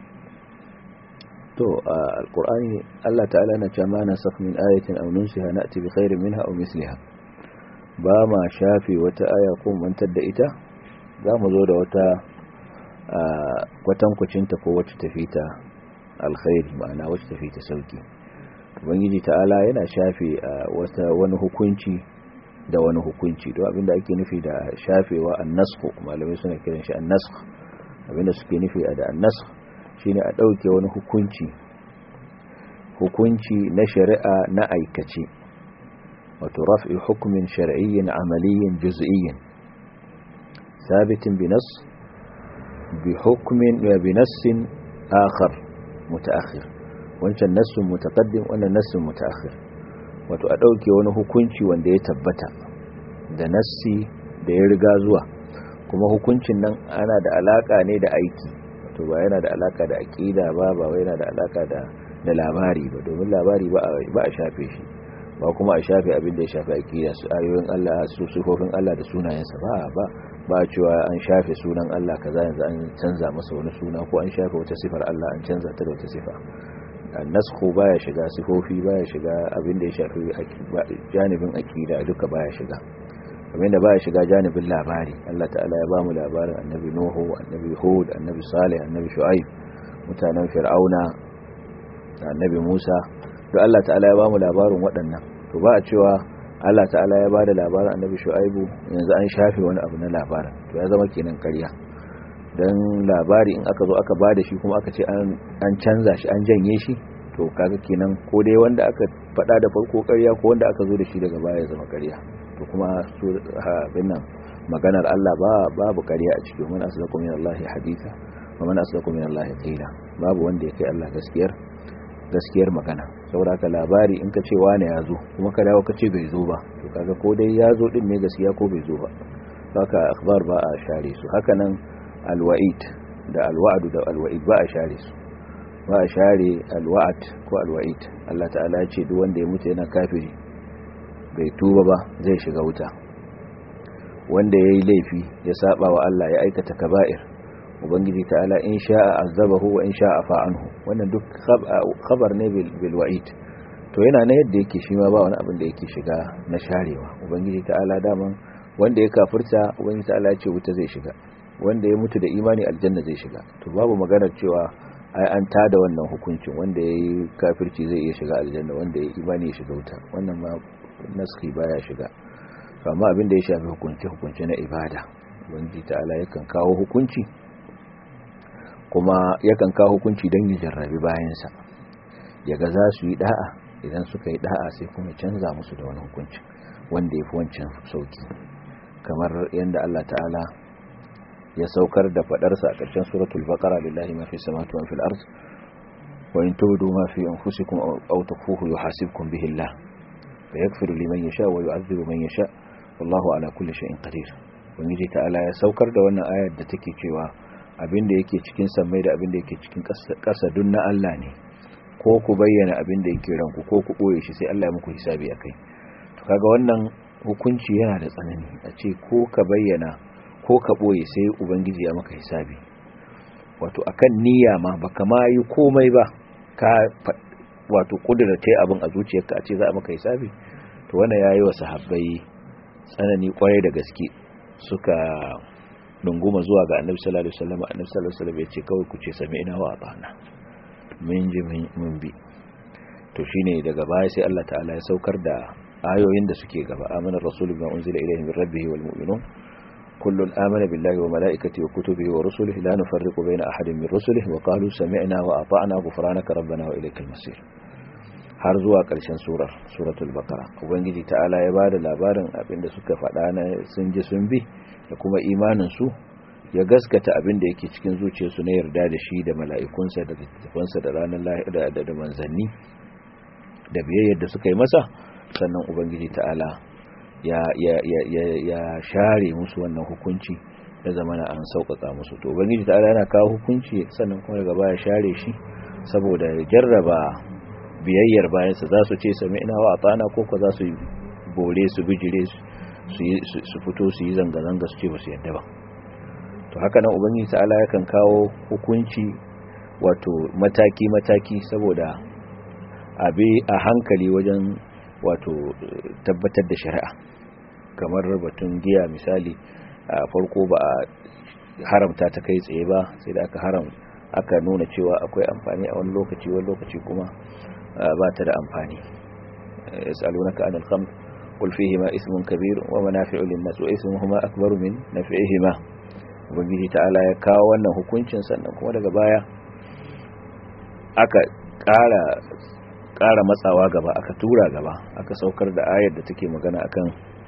to alqur'ani Allah ta'ala na cewa ma nasakh min ayatin aw nunsiha na'ti bi khairin minha aw misliha ba ma shafe wata aya ko mantar da ita za mu zo da wata kwatankwacinta ko wacce tafi ta alkhairi ma'ana wacce tafi ta sauki ubangiji ta'ala yana shafe wata wani hukunci da wani hukunci don abinda ake nufi da shafewa annasku malamai suna kiran shi annasku abinda suke nufi da annasku shine a ɗauke wani hukunci hukunci na shari'a na aikace wato raf'i hukumin shar'iyyin amaliyyin juz'iyyin sabitin bi nas bi hukmin wa bi nassin akhar mutaakhir wancan nassun mutaqaddim wannan nassun mutaakhir wato a ɗauke wani hukunci wanda ya tabbata da nassi da ya riga zuwa kuma hukuncin nan ana da alaka ne da aiki to ba yana da alaka da aqida ba ba wai yana da alaka da da labari ba domin labari ba ba a shafe shi ba kuma a shafe abin da ya shafe aqida su ayoyin Allah su sifofin Allah da sunayensa ba ba ba cewa an shafe sunan Allah kaza yanzu an canza masa wani suna ko an shafe wata sifar Allah an canza ta da wata sifa nasku baya shiga sifofi baya shiga abin da ya shafi janibin aqida duka baya shiga kamar da baya shiga janibin labari Allah ta'ala ya bamu labarin annabi Nuhu annabi Hud annabi Salih annabi Shu'aib mutanen Fir'auna annabi Musa duk Allah ta'ala ya bamu labarin waɗannan to ba a cewa Allah ta'ala ya bada labarin annabi Shu'aibu yanzu an shafe wani abu na labarin to ya zama kenan ƙarya dan labari in aka zo aka bada shi kuma aka ce an canza shi an janye shi to kaga kenan ko dai wanda aka faɗa da farko ƙarya ko wanda aka zo da shi daga baya zama ƙarya to kuma su abin nan maganar Allah ba babu ƙarya a cikin man asdaqu min Allah haditha wa man asdaqu min Allah qila babu wanda ya kai Allah gaskiyar gaskiyar magana saboda haka labari in ka ce wane ya zo kuma ka dawo ka ce bai zo ba to kaga ko dai ya zo din ne gaskiya ko bai zo ba haka akhbar ba a share su haka nan alwa'id da alwa'd da alwa'id ba a share su ba a share alwa'd ko alwa'id Allah ta'ala ya ce duk wanda ya mutu yana kafiri bai tuba ba zai shiga wuta wanda yayi laifi ya saba wa Allah ya aikata kaba'ir ubangiji ta'ala in sha'a azabahu wa in sha'a fa'anhu wannan duk khabar ne bil wa'id to yana na yadda yake shi ma ba wani abin da yake shiga na sharewa ubangiji ta'ala daman wanda ya kafirta ubangiji ta'ala ya ce wuta zai shiga wanda ya mutu da imani aljanna zai shiga to babu maganar cewa ai an tada wannan hukuncin wanda ya yi kafirci zai iya shiga aljanna wanda ya imani ya shiga wuta wannan ma naski baya shiga amma abin da ya shafi hukunci hukunci na ibada ubangiji ta'ala yakan kawo hukunci kuma yakan kawo hukunci don ya jarrabi bayansa yaga za su yi da'a idan suka yi da'a sai kuma canza musu da wani hukunci wanda ya fi wancan sauki kamar yadda Allah ta'ala ya saukar da fadarsa a ƙarshen suratul baqara lillahi ma fi samawati wa fil ard wa in tudu ma fi anfusikum aw tukhfuhu yuhasibkum bihi Allah fa yaghfiru liman yasha wa yu'adhibu man yasha wallahu ala kulli shay'in qadir ubangiji ta'ala ya saukar da wannan ayar da take cewa abinda yake cikin sammai da abinda yake cikin ƙasa dun na Allah ne ko ku bayyana abinda yake ranku ko ku boye shi sai Allah ya muku hisabi akai to kaga wannan hukunci yana da tsanani a ce ko ka bayyana ko ka boye sai ubangiji ya maka hisabi wato akan niyya ma baka ma yi komai ba ka wato kudurta abin a zuciyarka a ce za a maka hisabi to wannan yayi wa sahabbai tsanani kwarai da gaske suka dunguma zuwa ga annabi sallallahu alaihi wasallam annabi sallallahu alaihi wasallam ya ce kawai ku ce sami'na wa ata'na mun ji mun bi to shine daga baya sai Allah ta'ala ya saukar da ayoyin da suke gaba amana rasulu bima unzila ilayhi min rabbih wal mu'minun kullun amana billahi wa malaikatihi wa kutubihi wa rusulihi la nufarriqu bayna ahadin min rusulihi wa qalu sami'na wa ata'na ghufranaka rabbana wa ilaykal masir har zuwa ƙarshen surar suratul baqara ubangiji ta'ala ya bada labarin abinda suka faɗa na sun ji sun bi da kuma imanin su ya gaskata abinda yake cikin zuciyarsu na yarda da shi da mala'ikunsa da littafansa da ranar lahira da da manzanni da biyayyar da suka yi masa sannan ubangiji ta'ala ya ya ya ya, ya share musu wannan hukunci da zamana an sauƙaƙa musu to ubangiji ta'ala yana kawo hukunci sannan kuma daga baya share shi saboda ya jarraba biyayyar bayansa za su ce sami ina wa atana ko ko za su bore su bijire su fito su yi zanga-zanga su ce ba su yadda ba to haka nan ubangiji ta'ala yakan kawo hukunci wato mataki-mataki saboda abi a hankali wajen wato tabbatar da shari'a kamar batun giya misali a farko ba a haramta ta kai tsaye ba sai da aka haram aka nuna cewa akwai amfani a wani lokaci wani lokaci kuma ba ta da amfani yas'alunaka anil khamr qul fihima ismun kabir wa manafi'u lin-nas wa ismuhuma akbaru min naf'ihima ubangiji ta'ala ya kawo wannan hukuncin sannan kuma daga baya aka ƙara ƙara matsawa gaba aka tura gaba aka saukar da ayar da take magana akan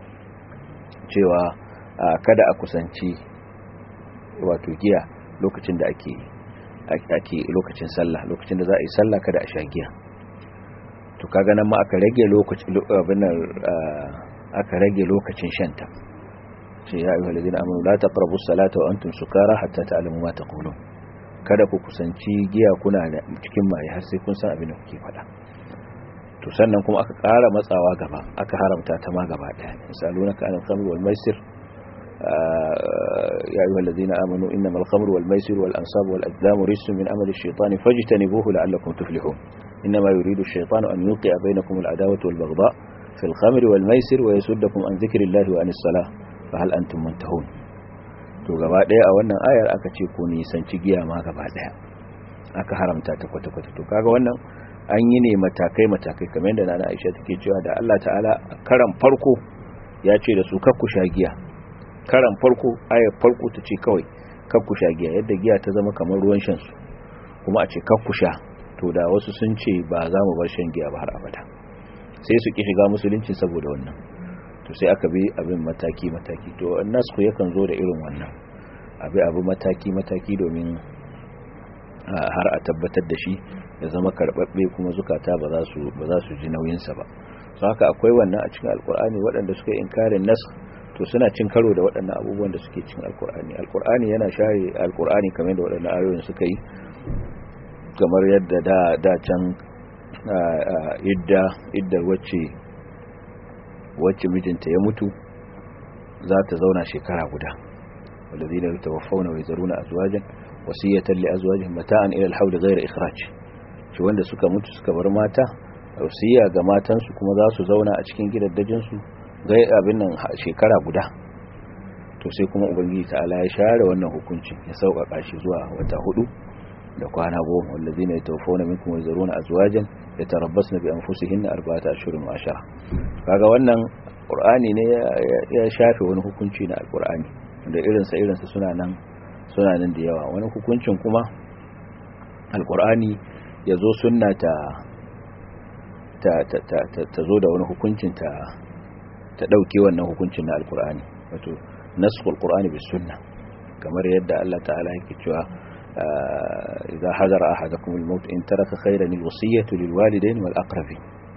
cewa kada a kusanci wato giya lokacin da ake ake lokacin sallah lokacin da za a yi sallah kada a sha giya to kaga nan ma aka rage lokacin abin aka rage lokacin shanta sai ya ayyuhal ladina amanu la taqrabu as-salata wa antum sukara hatta ta'lamu ma taqulun kada ku kusanci giya kuna cikin mai har sai kun san abin da kuke faɗa to sannan kuma aka ƙara matsawa gaba aka haramta ta ma gaba ɗaya misalunaka anil khamr wal maisir يا أيها الذين آمنوا إنما الخمر والميسر والأنصاب والأزلام رجس من أمل الشيطان فاجتنبوه لعلكم تفلحون إنما يريد الشيطان أن يوقع بينكم العداوة والبغضاء في الخمر والميسر ويسدكم عن ذكر الله وعن الصلاة فهل أنتم منتهون to gaba daya a wannan ayar aka ce ko nisanci giya ma gaba daya aka haramta ta kwata-kwata to kaga wannan an yi ne matakai-matakai kamar yadda nana Aisha take cewa da Allah ta'ala karan farko ya ce da su kakku sha giya karan farko ayar farko ta ce kawai kakkusha giya yadda giya ta zama kamar ruwan shan su kuma a ce kakkusha to da wasu sun ce ba za mu bar shan giya ba har abada sai su ki shiga musulunci saboda wannan to sai aka bi abin mataki mataki to nasku yakan zo da irin wannan abi abu mataki mataki domin har a tabbatar da shi ya zama karbabbe kuma zukata ba za su ba za su ji nauyinsa ba so haka akwai wannan a cikin alkur'ani waɗanda suka inkarin nas to suna cin karo da waɗannan abubuwan da suke cin alkur'ani alkur'ani yana share alkur'ani kamar da waɗannan ayoyin suka yi kamar yadda da da can idda iddar wacce wacce mijinta ya mutu za ta zauna shekara guda والذين يتوفون ويذرون أزواجا وصية لأزواجهم متاعا إلى الحول غير إخراج shi wanda suka mutu suka bar mata wasiya ga matansu kuma za su zauna a cikin gidaddajinsu gai abin nan shekara guda to sai kuma ubangiji ta'ala ya share wannan hukuncin ya sauƙaƙa shi zuwa wata hudu da kwana goma wallazi ne tawfona minkum yazuruna azwajan yatarabbasna bi anfusihinna arba'ata ashhurin wa ashara kaga wannan qur'ani ne ya shafe wani hukunci na alqur'ani da irinsa irinsa suna nan suna nan da yawa wani hukuncin kuma alqur'ani ya zo sunna ta ta ta ta ta zo da wani hukuncin ta ta dauke wannan hukuncin na alqur'ani wato naskhul qur'ani bis sunna kamar yadda Allah ta'ala yake cewa idza hadara ahadakum al-maut in taraka khayran al-wasiyatu lil walidayn wal aqrabin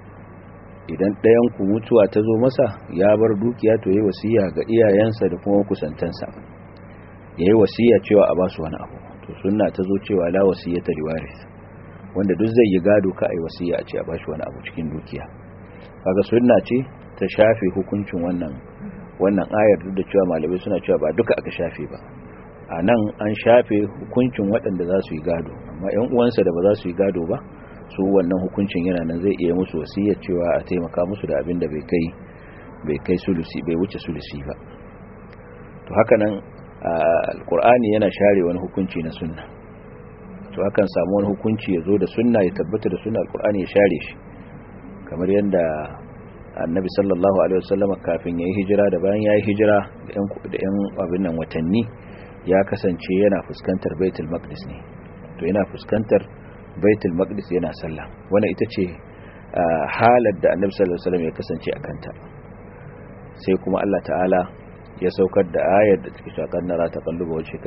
idan ɗayan ku mutuwa ta zo masa ya bar dukiya to yayi wasiya ga iyayensa da kuma kusantansa yayi wasiya cewa a basu wani abu to sunna ta zo cewa la wasiyata liwaris wanda duk zai yi gado ka ai wasiya a ce a bashi wani abu cikin dukiya kaga sunna ce ta shafe hukuncin wannan wannan ayar duk da cewa malamai suna cewa ba duka aka shafe ba a nan an shafe hukuncin waɗanda za su yi gado amma 'yan uwansa da ba za su yi gado ba su wannan hukuncin yana nan zai iya musu wasiyar cewa a taimaka musu da abin da bai kai bai kai sulusi bai wuce sulusi ba to haka nan alkur'ani yana share wani hukunci na sunna to hakan samu wani hukunci ya zo da sunna ya tabbata da sunna alkur'ani ya share shi kamar yadda annabi sallallahu alaihi wasallam kafin yayi hijira da bayan yayi hijira da yan abin nan watanni ya kasance yana fuskantar baitul maqdis ne to yana fuskantar baitul maqdis yana sallah wannan ita ce halar da annabi sallallahu alaihi wasallam ya kasance a kanta sai kuma Allah ta'ala ya saukar da ayar da take cewa kan nara taqallubu wajhika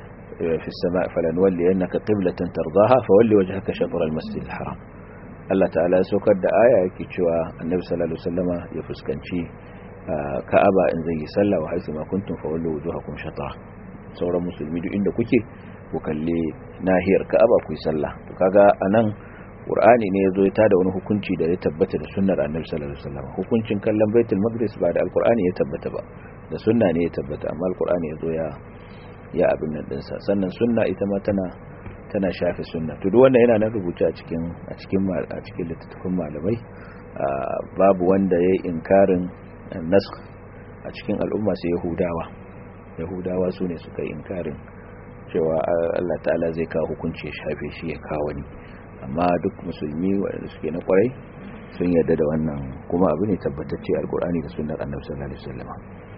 fi as-sama' falanwalli annaka qiblatan tardaha fawalli wajhaka shatr al-masjid al-haram Allah ta'ala ya saukar da aya yake cewa annabi sallallahu alaihi wasallama ya fuskanci ka'aba in zai yi sallah wa haisu ma kuntum fawallu wujuhakum shatra sauran musulmi duk inda kuke ku kalle nahiyar ka'aba ku yi sallah to kaga anan qur'ani ne yazo ya tada wani hukunci da ya tabbata da sunnar annabi sallallahu alaihi wasallam hukuncin kallon baitul maqdis ba da alqur'ani ya tabbata ba da sunna ne ya tabbata amma alqur'ani yazo ya ya abin nan dinsa sannan sunna ita ma tana tana shafe sunna to duk wannan yana nan rubuce a cikin a cikin a cikin littattafan malamai babu wanda yayi inkarin nasakh a cikin al'umma sai yahudawa yahudawa su ne suka yi inkarin cewa Allah ta'ala zai kawo hukunci ya shafe shi ya kawo wani amma duk musulmi waɗanda suke na kwarai sun yarda da wannan kuma abu ne tabbatacce alkur'ani da sunnar annabi sallallahu alaihi wasallam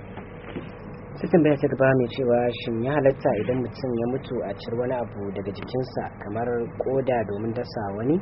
sai tambaya ta gaba mai cewa shin ya halatta idan mutum ya mutu a cir wani abu daga jikinsa kamar koda domin dasa wani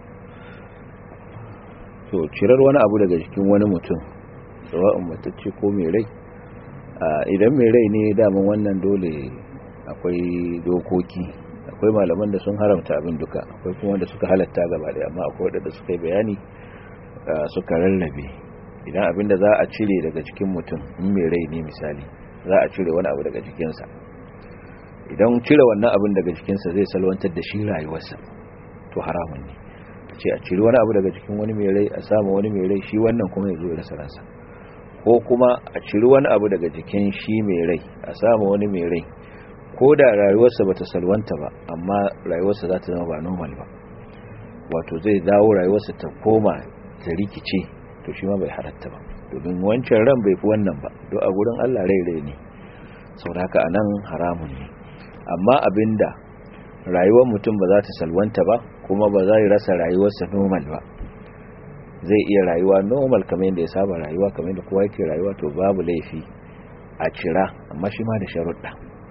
to cirar wani abu daga jikin wani mutum sawa'un matacce ko mai rai idan mai rai ne daman wannan dole akwai dokoki akwai malaman da sun haramta abin duka akwai kuma wanda suka halatta gaba daya amma akwai wadanda suka yi bayani suka rarrabe idan abin da za a cire daga cikin mutum in mai rai ne misali za a cire wani abu daga jikinsa idan cire wannan abin daga jikinsa zai salwantar da shi rayuwarsa to haramun ne a ce a cire wani abu daga jikin wani mai rai a samu wani mai rai shi wannan kuma ya zo ya rasa ransa ko kuma a ciri wani abu daga jikin shi mai rai a samu wani mai rai ko da rayuwarsa bata salwanta ba amma rayuwarsa za ta zama ba normal ba wato zai dawo rayuwarsa ta koma ta rikice to shi ma bai halatta ba domin wancan ran bai fi wannan ba don a gurin Allah rai rai ne sau da haka a nan haramun ne amma abinda rayuwar mutum ba za ta salwanta ba kuma ba za rasa rayuwarsa normal ba zai iya rayuwa normal kamar yadda ya saba rayuwa kamar yadda kowa yake rayuwa to babu laifi a cira amma shi ma da sharuɗa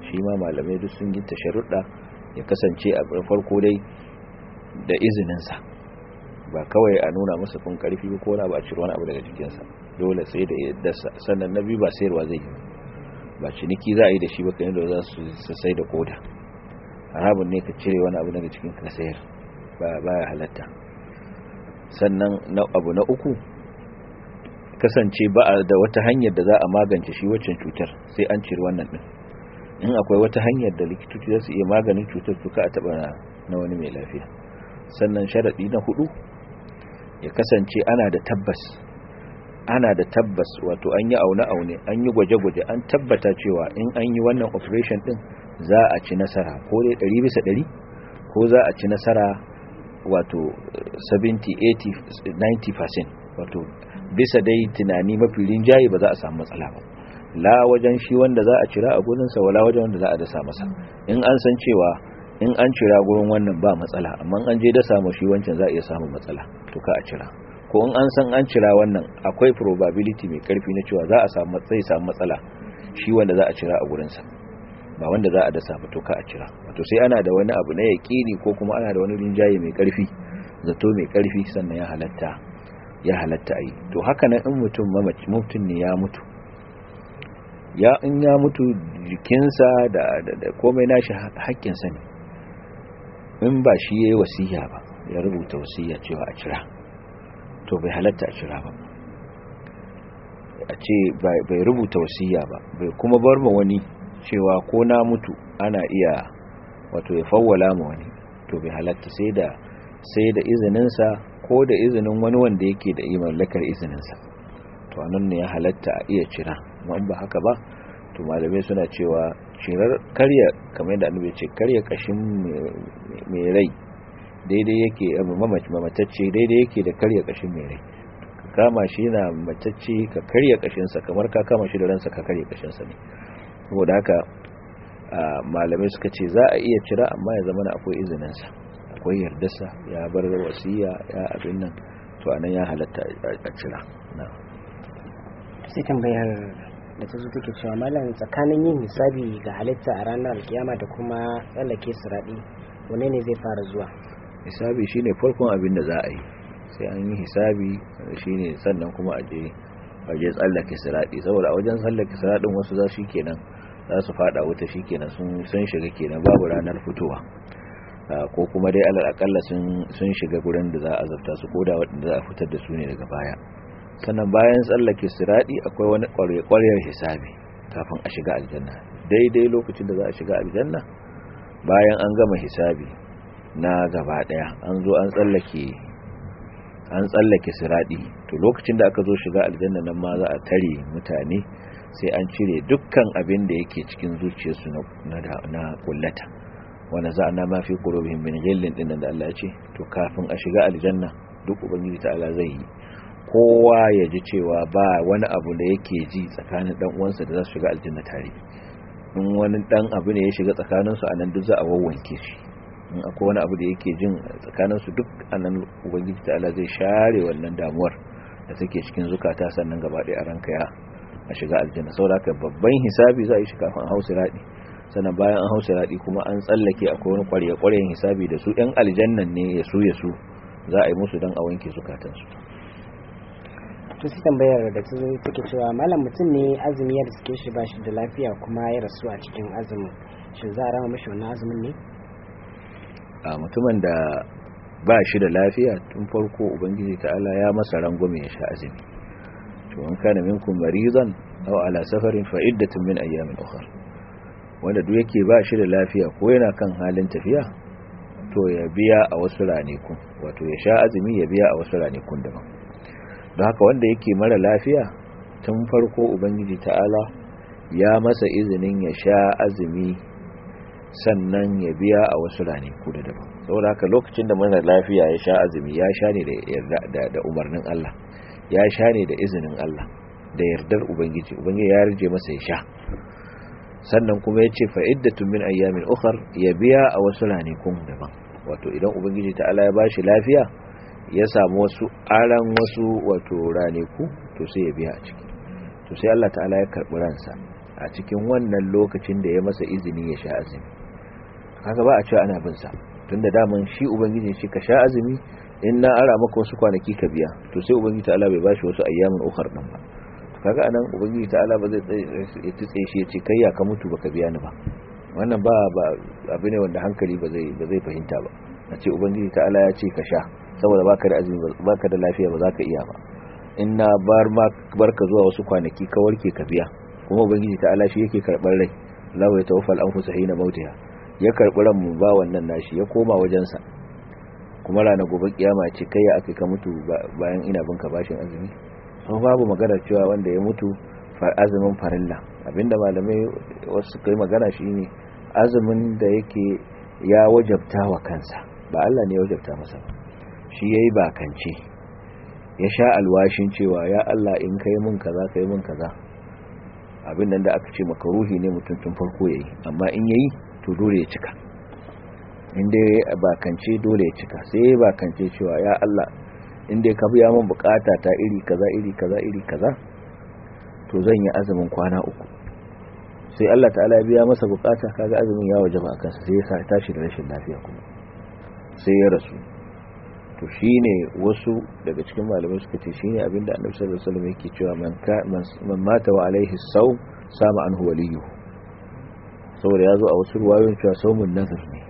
shi ma malamai duk sun yi sharuɗa ya kasance a farko dai da izininsa ba kawai a nuna masa kun karfi ko na ba a ciro wani abu daga jikinsa dole sai da yadda sannan na biyu ba sayarwa zai yi ba ciniki za a yi da shi ba kan yadda za su sai da koda harabun ne ka cire wani abu daga cikin ka sayar ba ya halatta sannan na abu na uku kasance ba a da wata hanyar da za a magance shi waccan cutar sai an cire wannan din in akwai wata hanyar da likitoci za su iya maganin cutar tuka a taba na wani mai lafiya sannan sharaɗi na hudu ya kasance ana da tabbas ana da tabbas wato an yi aune-aune an yi gwaje-gwaje an tabbata cewa in an yi wannan operation din za a ci nasara ko dai 100 bisa 100 ko za a ci nasara wato 70 80 90% wato bisa dai tunani mafi rinjaye ba za a samu matsala ba la wajen shi wanda za a cira a gurinsa wala wajen wanda za a dasa masa in an san cewa in an cira gurin wannan ba matsala amma an je dasa mu shi wancan za a iya samun matsala to ka a cira ko in an san an cira wannan akwai probability mai karfi na cewa za a samu zai samu matsala shi wanda za a cira a gurinsa ba wanda za a dasa ba to ka a cira wato sai ana da wani abu na yaƙini ko kuma ana da wani rinjaye mai karfi zato mai karfi sannan ya halatta ya halatta a yi to haka nan in mutum mamaci mutum ne ya mutu ya in ya mutu jikinsa da, da, da komai nashi haƙƙinsa ne in ba shi ya yi wasiya ba ya rubuta wasiya cewa a cira to bai halatta a cira ba a ce bai rubuta wasiya ba bai kuma bar ma wani cewa ko na mutu ana iya wato ya fawwala ma wani to bai halatta sai da sai da izininsa ko da izinin wani wanda yake da mallakar izininsa to anan ne ya halatta a iya cira amma ba haka ba to malamai suna cewa cirar karya kamar yadda annabi ce karya kashin mai rai daidai yake mamatacce daidai yake da karya kashin mai rai ka kama shi yana matacce ka karya kashinsa kamar ka kama shi da ransa ka karya kashinsa ne saboda haka malamai suka ce za a iya cira amma ya zama akwai izininsa akwai yardarsa ya bar wasiya ya abin nan to anan ya halatta a cira sai tambayar da ta zo take cewa malam tsakanin yin hisabi ga halitta a ranar alkiyama da kuma tsallake siraɗi wane ne zai fara zuwa hisabi shine farkon abin da za a yi sai an yi hisabi shine sannan kuma a je a je tsallake siraɗi saboda a wajen tsallake siraɗin wasu za shi kenan za su fada wuta shi kenan sun shiga kenan babu ranar fitowa ko kuma dai alal akalla sun shiga gurin da za a zafta su koda waɗanda za a fitar da su ne daga baya sannan bayan tsallake siradi akwai wani ƙwarya hisabi kafin a shiga aljanna daidai lokacin da za a shiga aljanna bayan an gama hisabi na gaba ɗaya an zo an tsallake an tsallake siradi to lokacin da aka zo shiga aljanna nan ma za a tare mutane sai an cire dukkan abin da yake cikin zuciyarsu na kullata wanda za a na mafi ƙurobin bin gillin ɗin da Allah ya ce to kafin a shiga aljanna duk ubangiji ta'ala zai yi kowa ya ji cewa ba wani abu da yake ji tsakanin dan uwansa da za su shiga aljanna tare in wani dan abu ne ya shiga tsakaninsu a nan duk za a wawwanke shi in akwai wani abu da yake jin tsakaninsu duk a nan ubangiji ta'ala zai share wannan damuwar da take cikin zukata sannan gaba ɗaya a ranka ya a shiga aljanna saboda haka babban hisabi za a yi shi kafin a hausa raɗi sannan bayan an hausa raɗi kuma an tsallake akwai wani ƙwarya-ƙwaryen hisabi da su ɗan aljannan ne ya su ya su za a yi musu don a wanke zukatansu to sai tambayar da ta zo take cewa malam mutum ne azumi ya riske shi ba shi da lafiya kuma ya rasu a cikin azumin shin za a rama mashi wannan azumin ne a mutumin da ba shi da lafiya tun farko ubangiji ta'ala ya masa rangwame ya sha azumi to in kana minkum maridan aw ala safarin fa iddatun min ayyamin ukhra wanda duk yake ba shi da lafiya ko yana kan halin tafiya to ya biya a wasu ranakun wato ya sha azumi ya biya a wasu ranakun daban don haka wanda yake mara lafiya tun farko ubangiji ta'ala ya masa izinin ya sha azumi sannan ya biya a wasu ranaku da daban saboda haka lokacin da mara lafiya ya sha azumi ya sha ne da umarnin Allah ya sha ne da izinin Allah da yardar ubangiji ubangiji ya rije masa ya sha sannan kuma ya ce fa'iddatun min ayyamin ukhar ya biya a wasu ranakun daban wato idan ubangiji ta'ala ya bashi lafiya ya samu wasu aran wasu wato ranaku to sai ya biya a ciki to sai Allah ta'ala ya karbi ransa a a cikin wannan lokacin da ya masa izini ya sha azumi kaga ba a cewa ana bin sa tunda daman shi ubangiji shi ka sha azumi in na ara maka wasu kwanaki ka biya to sai ubangiji ta'ala bai bashi wasu ayyamin ukhar din ba kaga anan ubangiji ta'ala ba zai ya tutse shi ya ce kai ya ka mutu baka biya ni ba wannan ba ba abu ne wanda hankali ba zai ba zai fahimta ba a ce ubangiji ta'ala ya ce ka sha saboda baka da azumi baka da lafiya ba za ka iya ba in na bar ma barka zuwa wasu kwanaki ka warke ka biya kuma ubangiji ta'ala shi yake karɓar rai lahu ya tawaffal anfusa hina mautiha ya karɓi ran mu ba wannan nashi ya koma wajensa kuma ranar gobe kiyama ce kai ya aka ka mutu bayan ina binka bashin azumi so babu magana cewa wanda ya mutu azumin farilla abinda malamai wasu kai magana shine azumin da yake ya wajabta wa kansa ba Allah ne ya wajabta masa ba shi yayi bakance ya sha alwashin cewa ya Allah in kai mun kaza kai mun kaza abin nan da aka ce makaruhi ne mutum tun farko yayi amma in yayi to dole ya cika inda ya bakance dole ya cika sai ya bakance cewa ya Allah inda ka biya min bukata ta iri kaza iri kaza iri kaza to zan yi azumin kwana uku sai Allah ta'ala ya biya masa bukata kaga azumin ya wajaba akan sa sai ya sa tashi da rashin lafiya kuma sai ya rasu to shine wasu daga cikin malamai suka ce shine abinda Annabi sallallahu alaihi wasallam yake cewa man man mata wa alaihi sawm sama anhu waliyyu saboda ya zo a wasu ruwayoyin cewa saumun nazar ne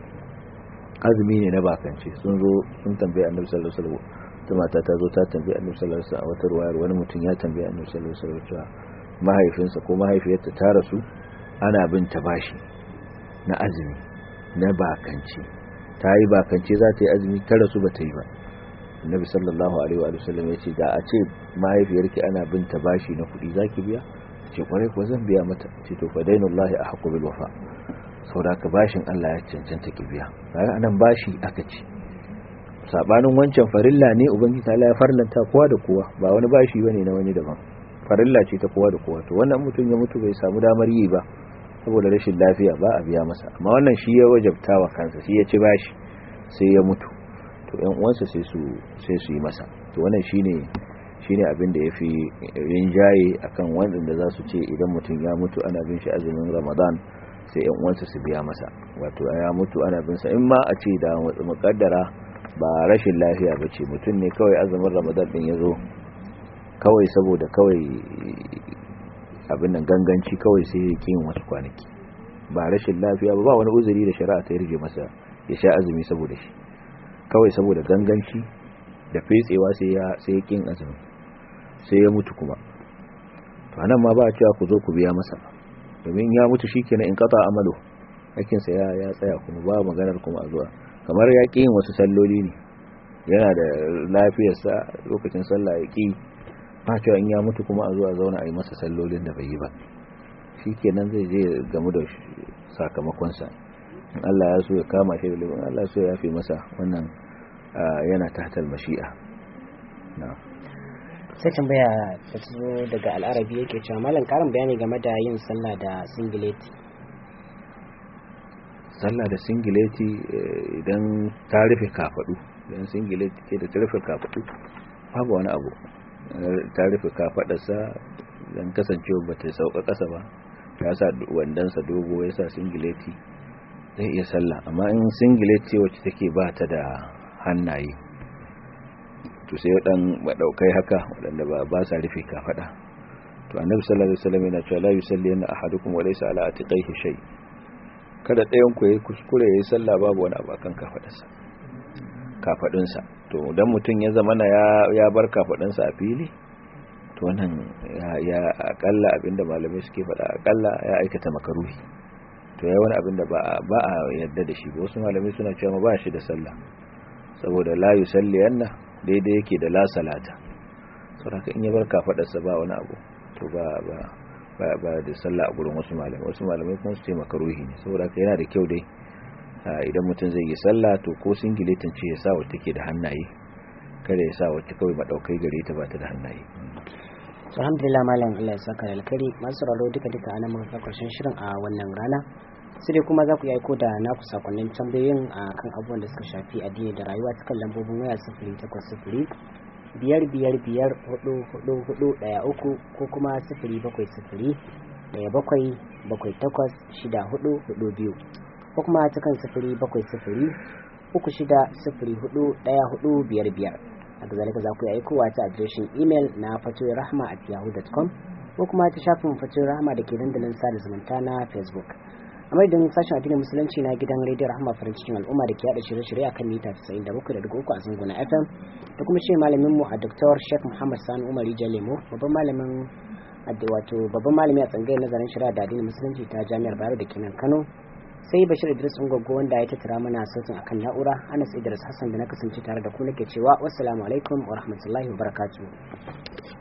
azumi ne na bakance sun zo sun tambaye annabi sallallahu alaihi wasallam ta mata ta zo ta tambaye annabi sallallahu alaihi wasallam a wata ruwayar wani mutum ya tambaye annabi sallallahu alaihi wasallam cewa mahaifinsa ko mahaifiyarta ta rasu ana bin ta bashi na azumi na bakance ta yi bakance za ta yi azumi ta rasu ba ta yi ba annabi sallallahu alaihi wa sallam ya ce da a ce mahaifiyarki ana bin ta bashi na kuɗi zaki biya ce kwarai ko zan biya mata ce to fa dainullahi ahqqu bil wafa saboda ka bashin Allah ya cancanta ki biya kaga anan bashi aka ce sabanin wancan farilla ne ubangiji ta ya farlanta kowa da kowa ba wani bashi bane na wani daban farilla ce ta kowa da kowa to wannan mutum ya mutu bai samu damar yi ba saboda rashin lafiya ba a biya masa amma wannan shi ya wajabta wa kansa shi ya ci bashi sai ya mutu to ƴan uwansa sai su sai su yi masa to wannan shine shine abin da yafi rinjaye akan wanda za su ce idan mutum ya mutu ana bin shi azumin Ramadan sai yan uwansa su biya masa wato ya mutu ana bin sa in ma a ce da mukaddara ba rashin lafiya ba ce mutum ne kawai azumin ramadan din ya zo kawai saboda kawai abin nan ganganci kawai sai ya yin wasu kwanaki ba rashin lafiya ba ba wani uzuri da shari'a ta yarje masa ya sha azumi saboda shi kawai saboda ganganci da fetsewa sai ya sai ya kin azumi sai ya mutu kuma to anan ma ba a cewa ku zo ku biya masa domin ya mutu shikenan in qata amalu hakinsa ya ya tsaya kuma ba maganar kuma a zuwa kamar ya ƙi yin wasu salloli ne yana da lafiyarsa lokacin sallah ya ƙi ba cewa in ya mutu kuma a zuwa zauna a yi masa sallolin da bai yi ba shi kenan zai je gamu da sakamakonsa in Allah ya so ya kama shi da laifin Allah so ya fi masa wannan yana tahtal mashi'a sai tambaya ta zo daga al'arabi yake cewa malam karin bayani game da yin sallah da singileti sallah da singileti idan ta rufe kafadu idan singileti ce da ta rufe kafadu babu wani abu ta rufe kafadarsa don kasancewa ba ta sauka kasa ba ya sa wandansa dogo ya sa singileti zai iya sallah amma in singileti wacce take ba ta da hannaye to sai dan madaukai haka wadanda ba ba sa rufe kafada to annabi sallallahu alaihi wasallam yana cewa la yusalli anna ahadukum wa laysa ala atiqaihi shay' kada ɗayan ku yayi kuskure yayi sallah babu wani abu kan kafadarsa kafadunsa to dan mutum ya zama na ya ya bar kafadunsa a fili to wannan ya ya akalla abinda malamai suke faɗa akalla ya aikata makaruhi to yayi wani abinda ba ba a yarda da shi ba wasu malamai suna cewa ba shi da sallah saboda la yusalli anna daidai yake da la salata saboda in ya bar kafadarsa ba wani abu to ba ba ba da sallah a gurin wasu malamai wasu malamai kuma su ce makaruhi ne saboda haka yana da kyau dai idan mutum zai yi sallah to ko singiletin ce ya sa wacce take da hannaye kada ya sa wacce kawai madaukai gare ta ba ta da hannaye alhamdulillah malam Allah ya saka alkari masu raro duka duka ana muka karshen shirin a wannan rana sai dai kuma za ku yi aiko da naku sakonnin tambayoyin a kan abubuwan da suka shafi addini da rayuwa cikin lambobin waya sifiri takwas sifiri biyar biyar biyar hudu hudu hudu daya uku ko kuma sifiri bakwai sifiri ɗaya bakwai bakwai takwas shida hudu hudu biyu ko kuma ta kan sifiri bakwai sifiri uku shida sifiri hudu ɗaya hudu biyar biyar haka zalika za ku yi aikowa ta adireshin imel na fatoyin rahama at yahoo.com ko kuma ta shafin fatoyin rahama da ke dandalin sada zumunta na facebook a madadin sashen addinin musulunci na gidan rediyo rahama farin cikin al'umma da ke yada shirye-shirye akan mita 97.3 a zango na fm da kuma shi malamin mu a dr sheikh muhammad sani umar lemo babban malamin wato babban malami a tsangayar nazarin shari'a da addinin musulunci ta jami'ar bayero da kenan kano sai bashir idris ungwaggo wanda ya tattara mana sautin akan na'ura anas idris hassan da na kasance tare da ku nake cewa wassalamu alaikum wa rahmatullahi wa barakatuh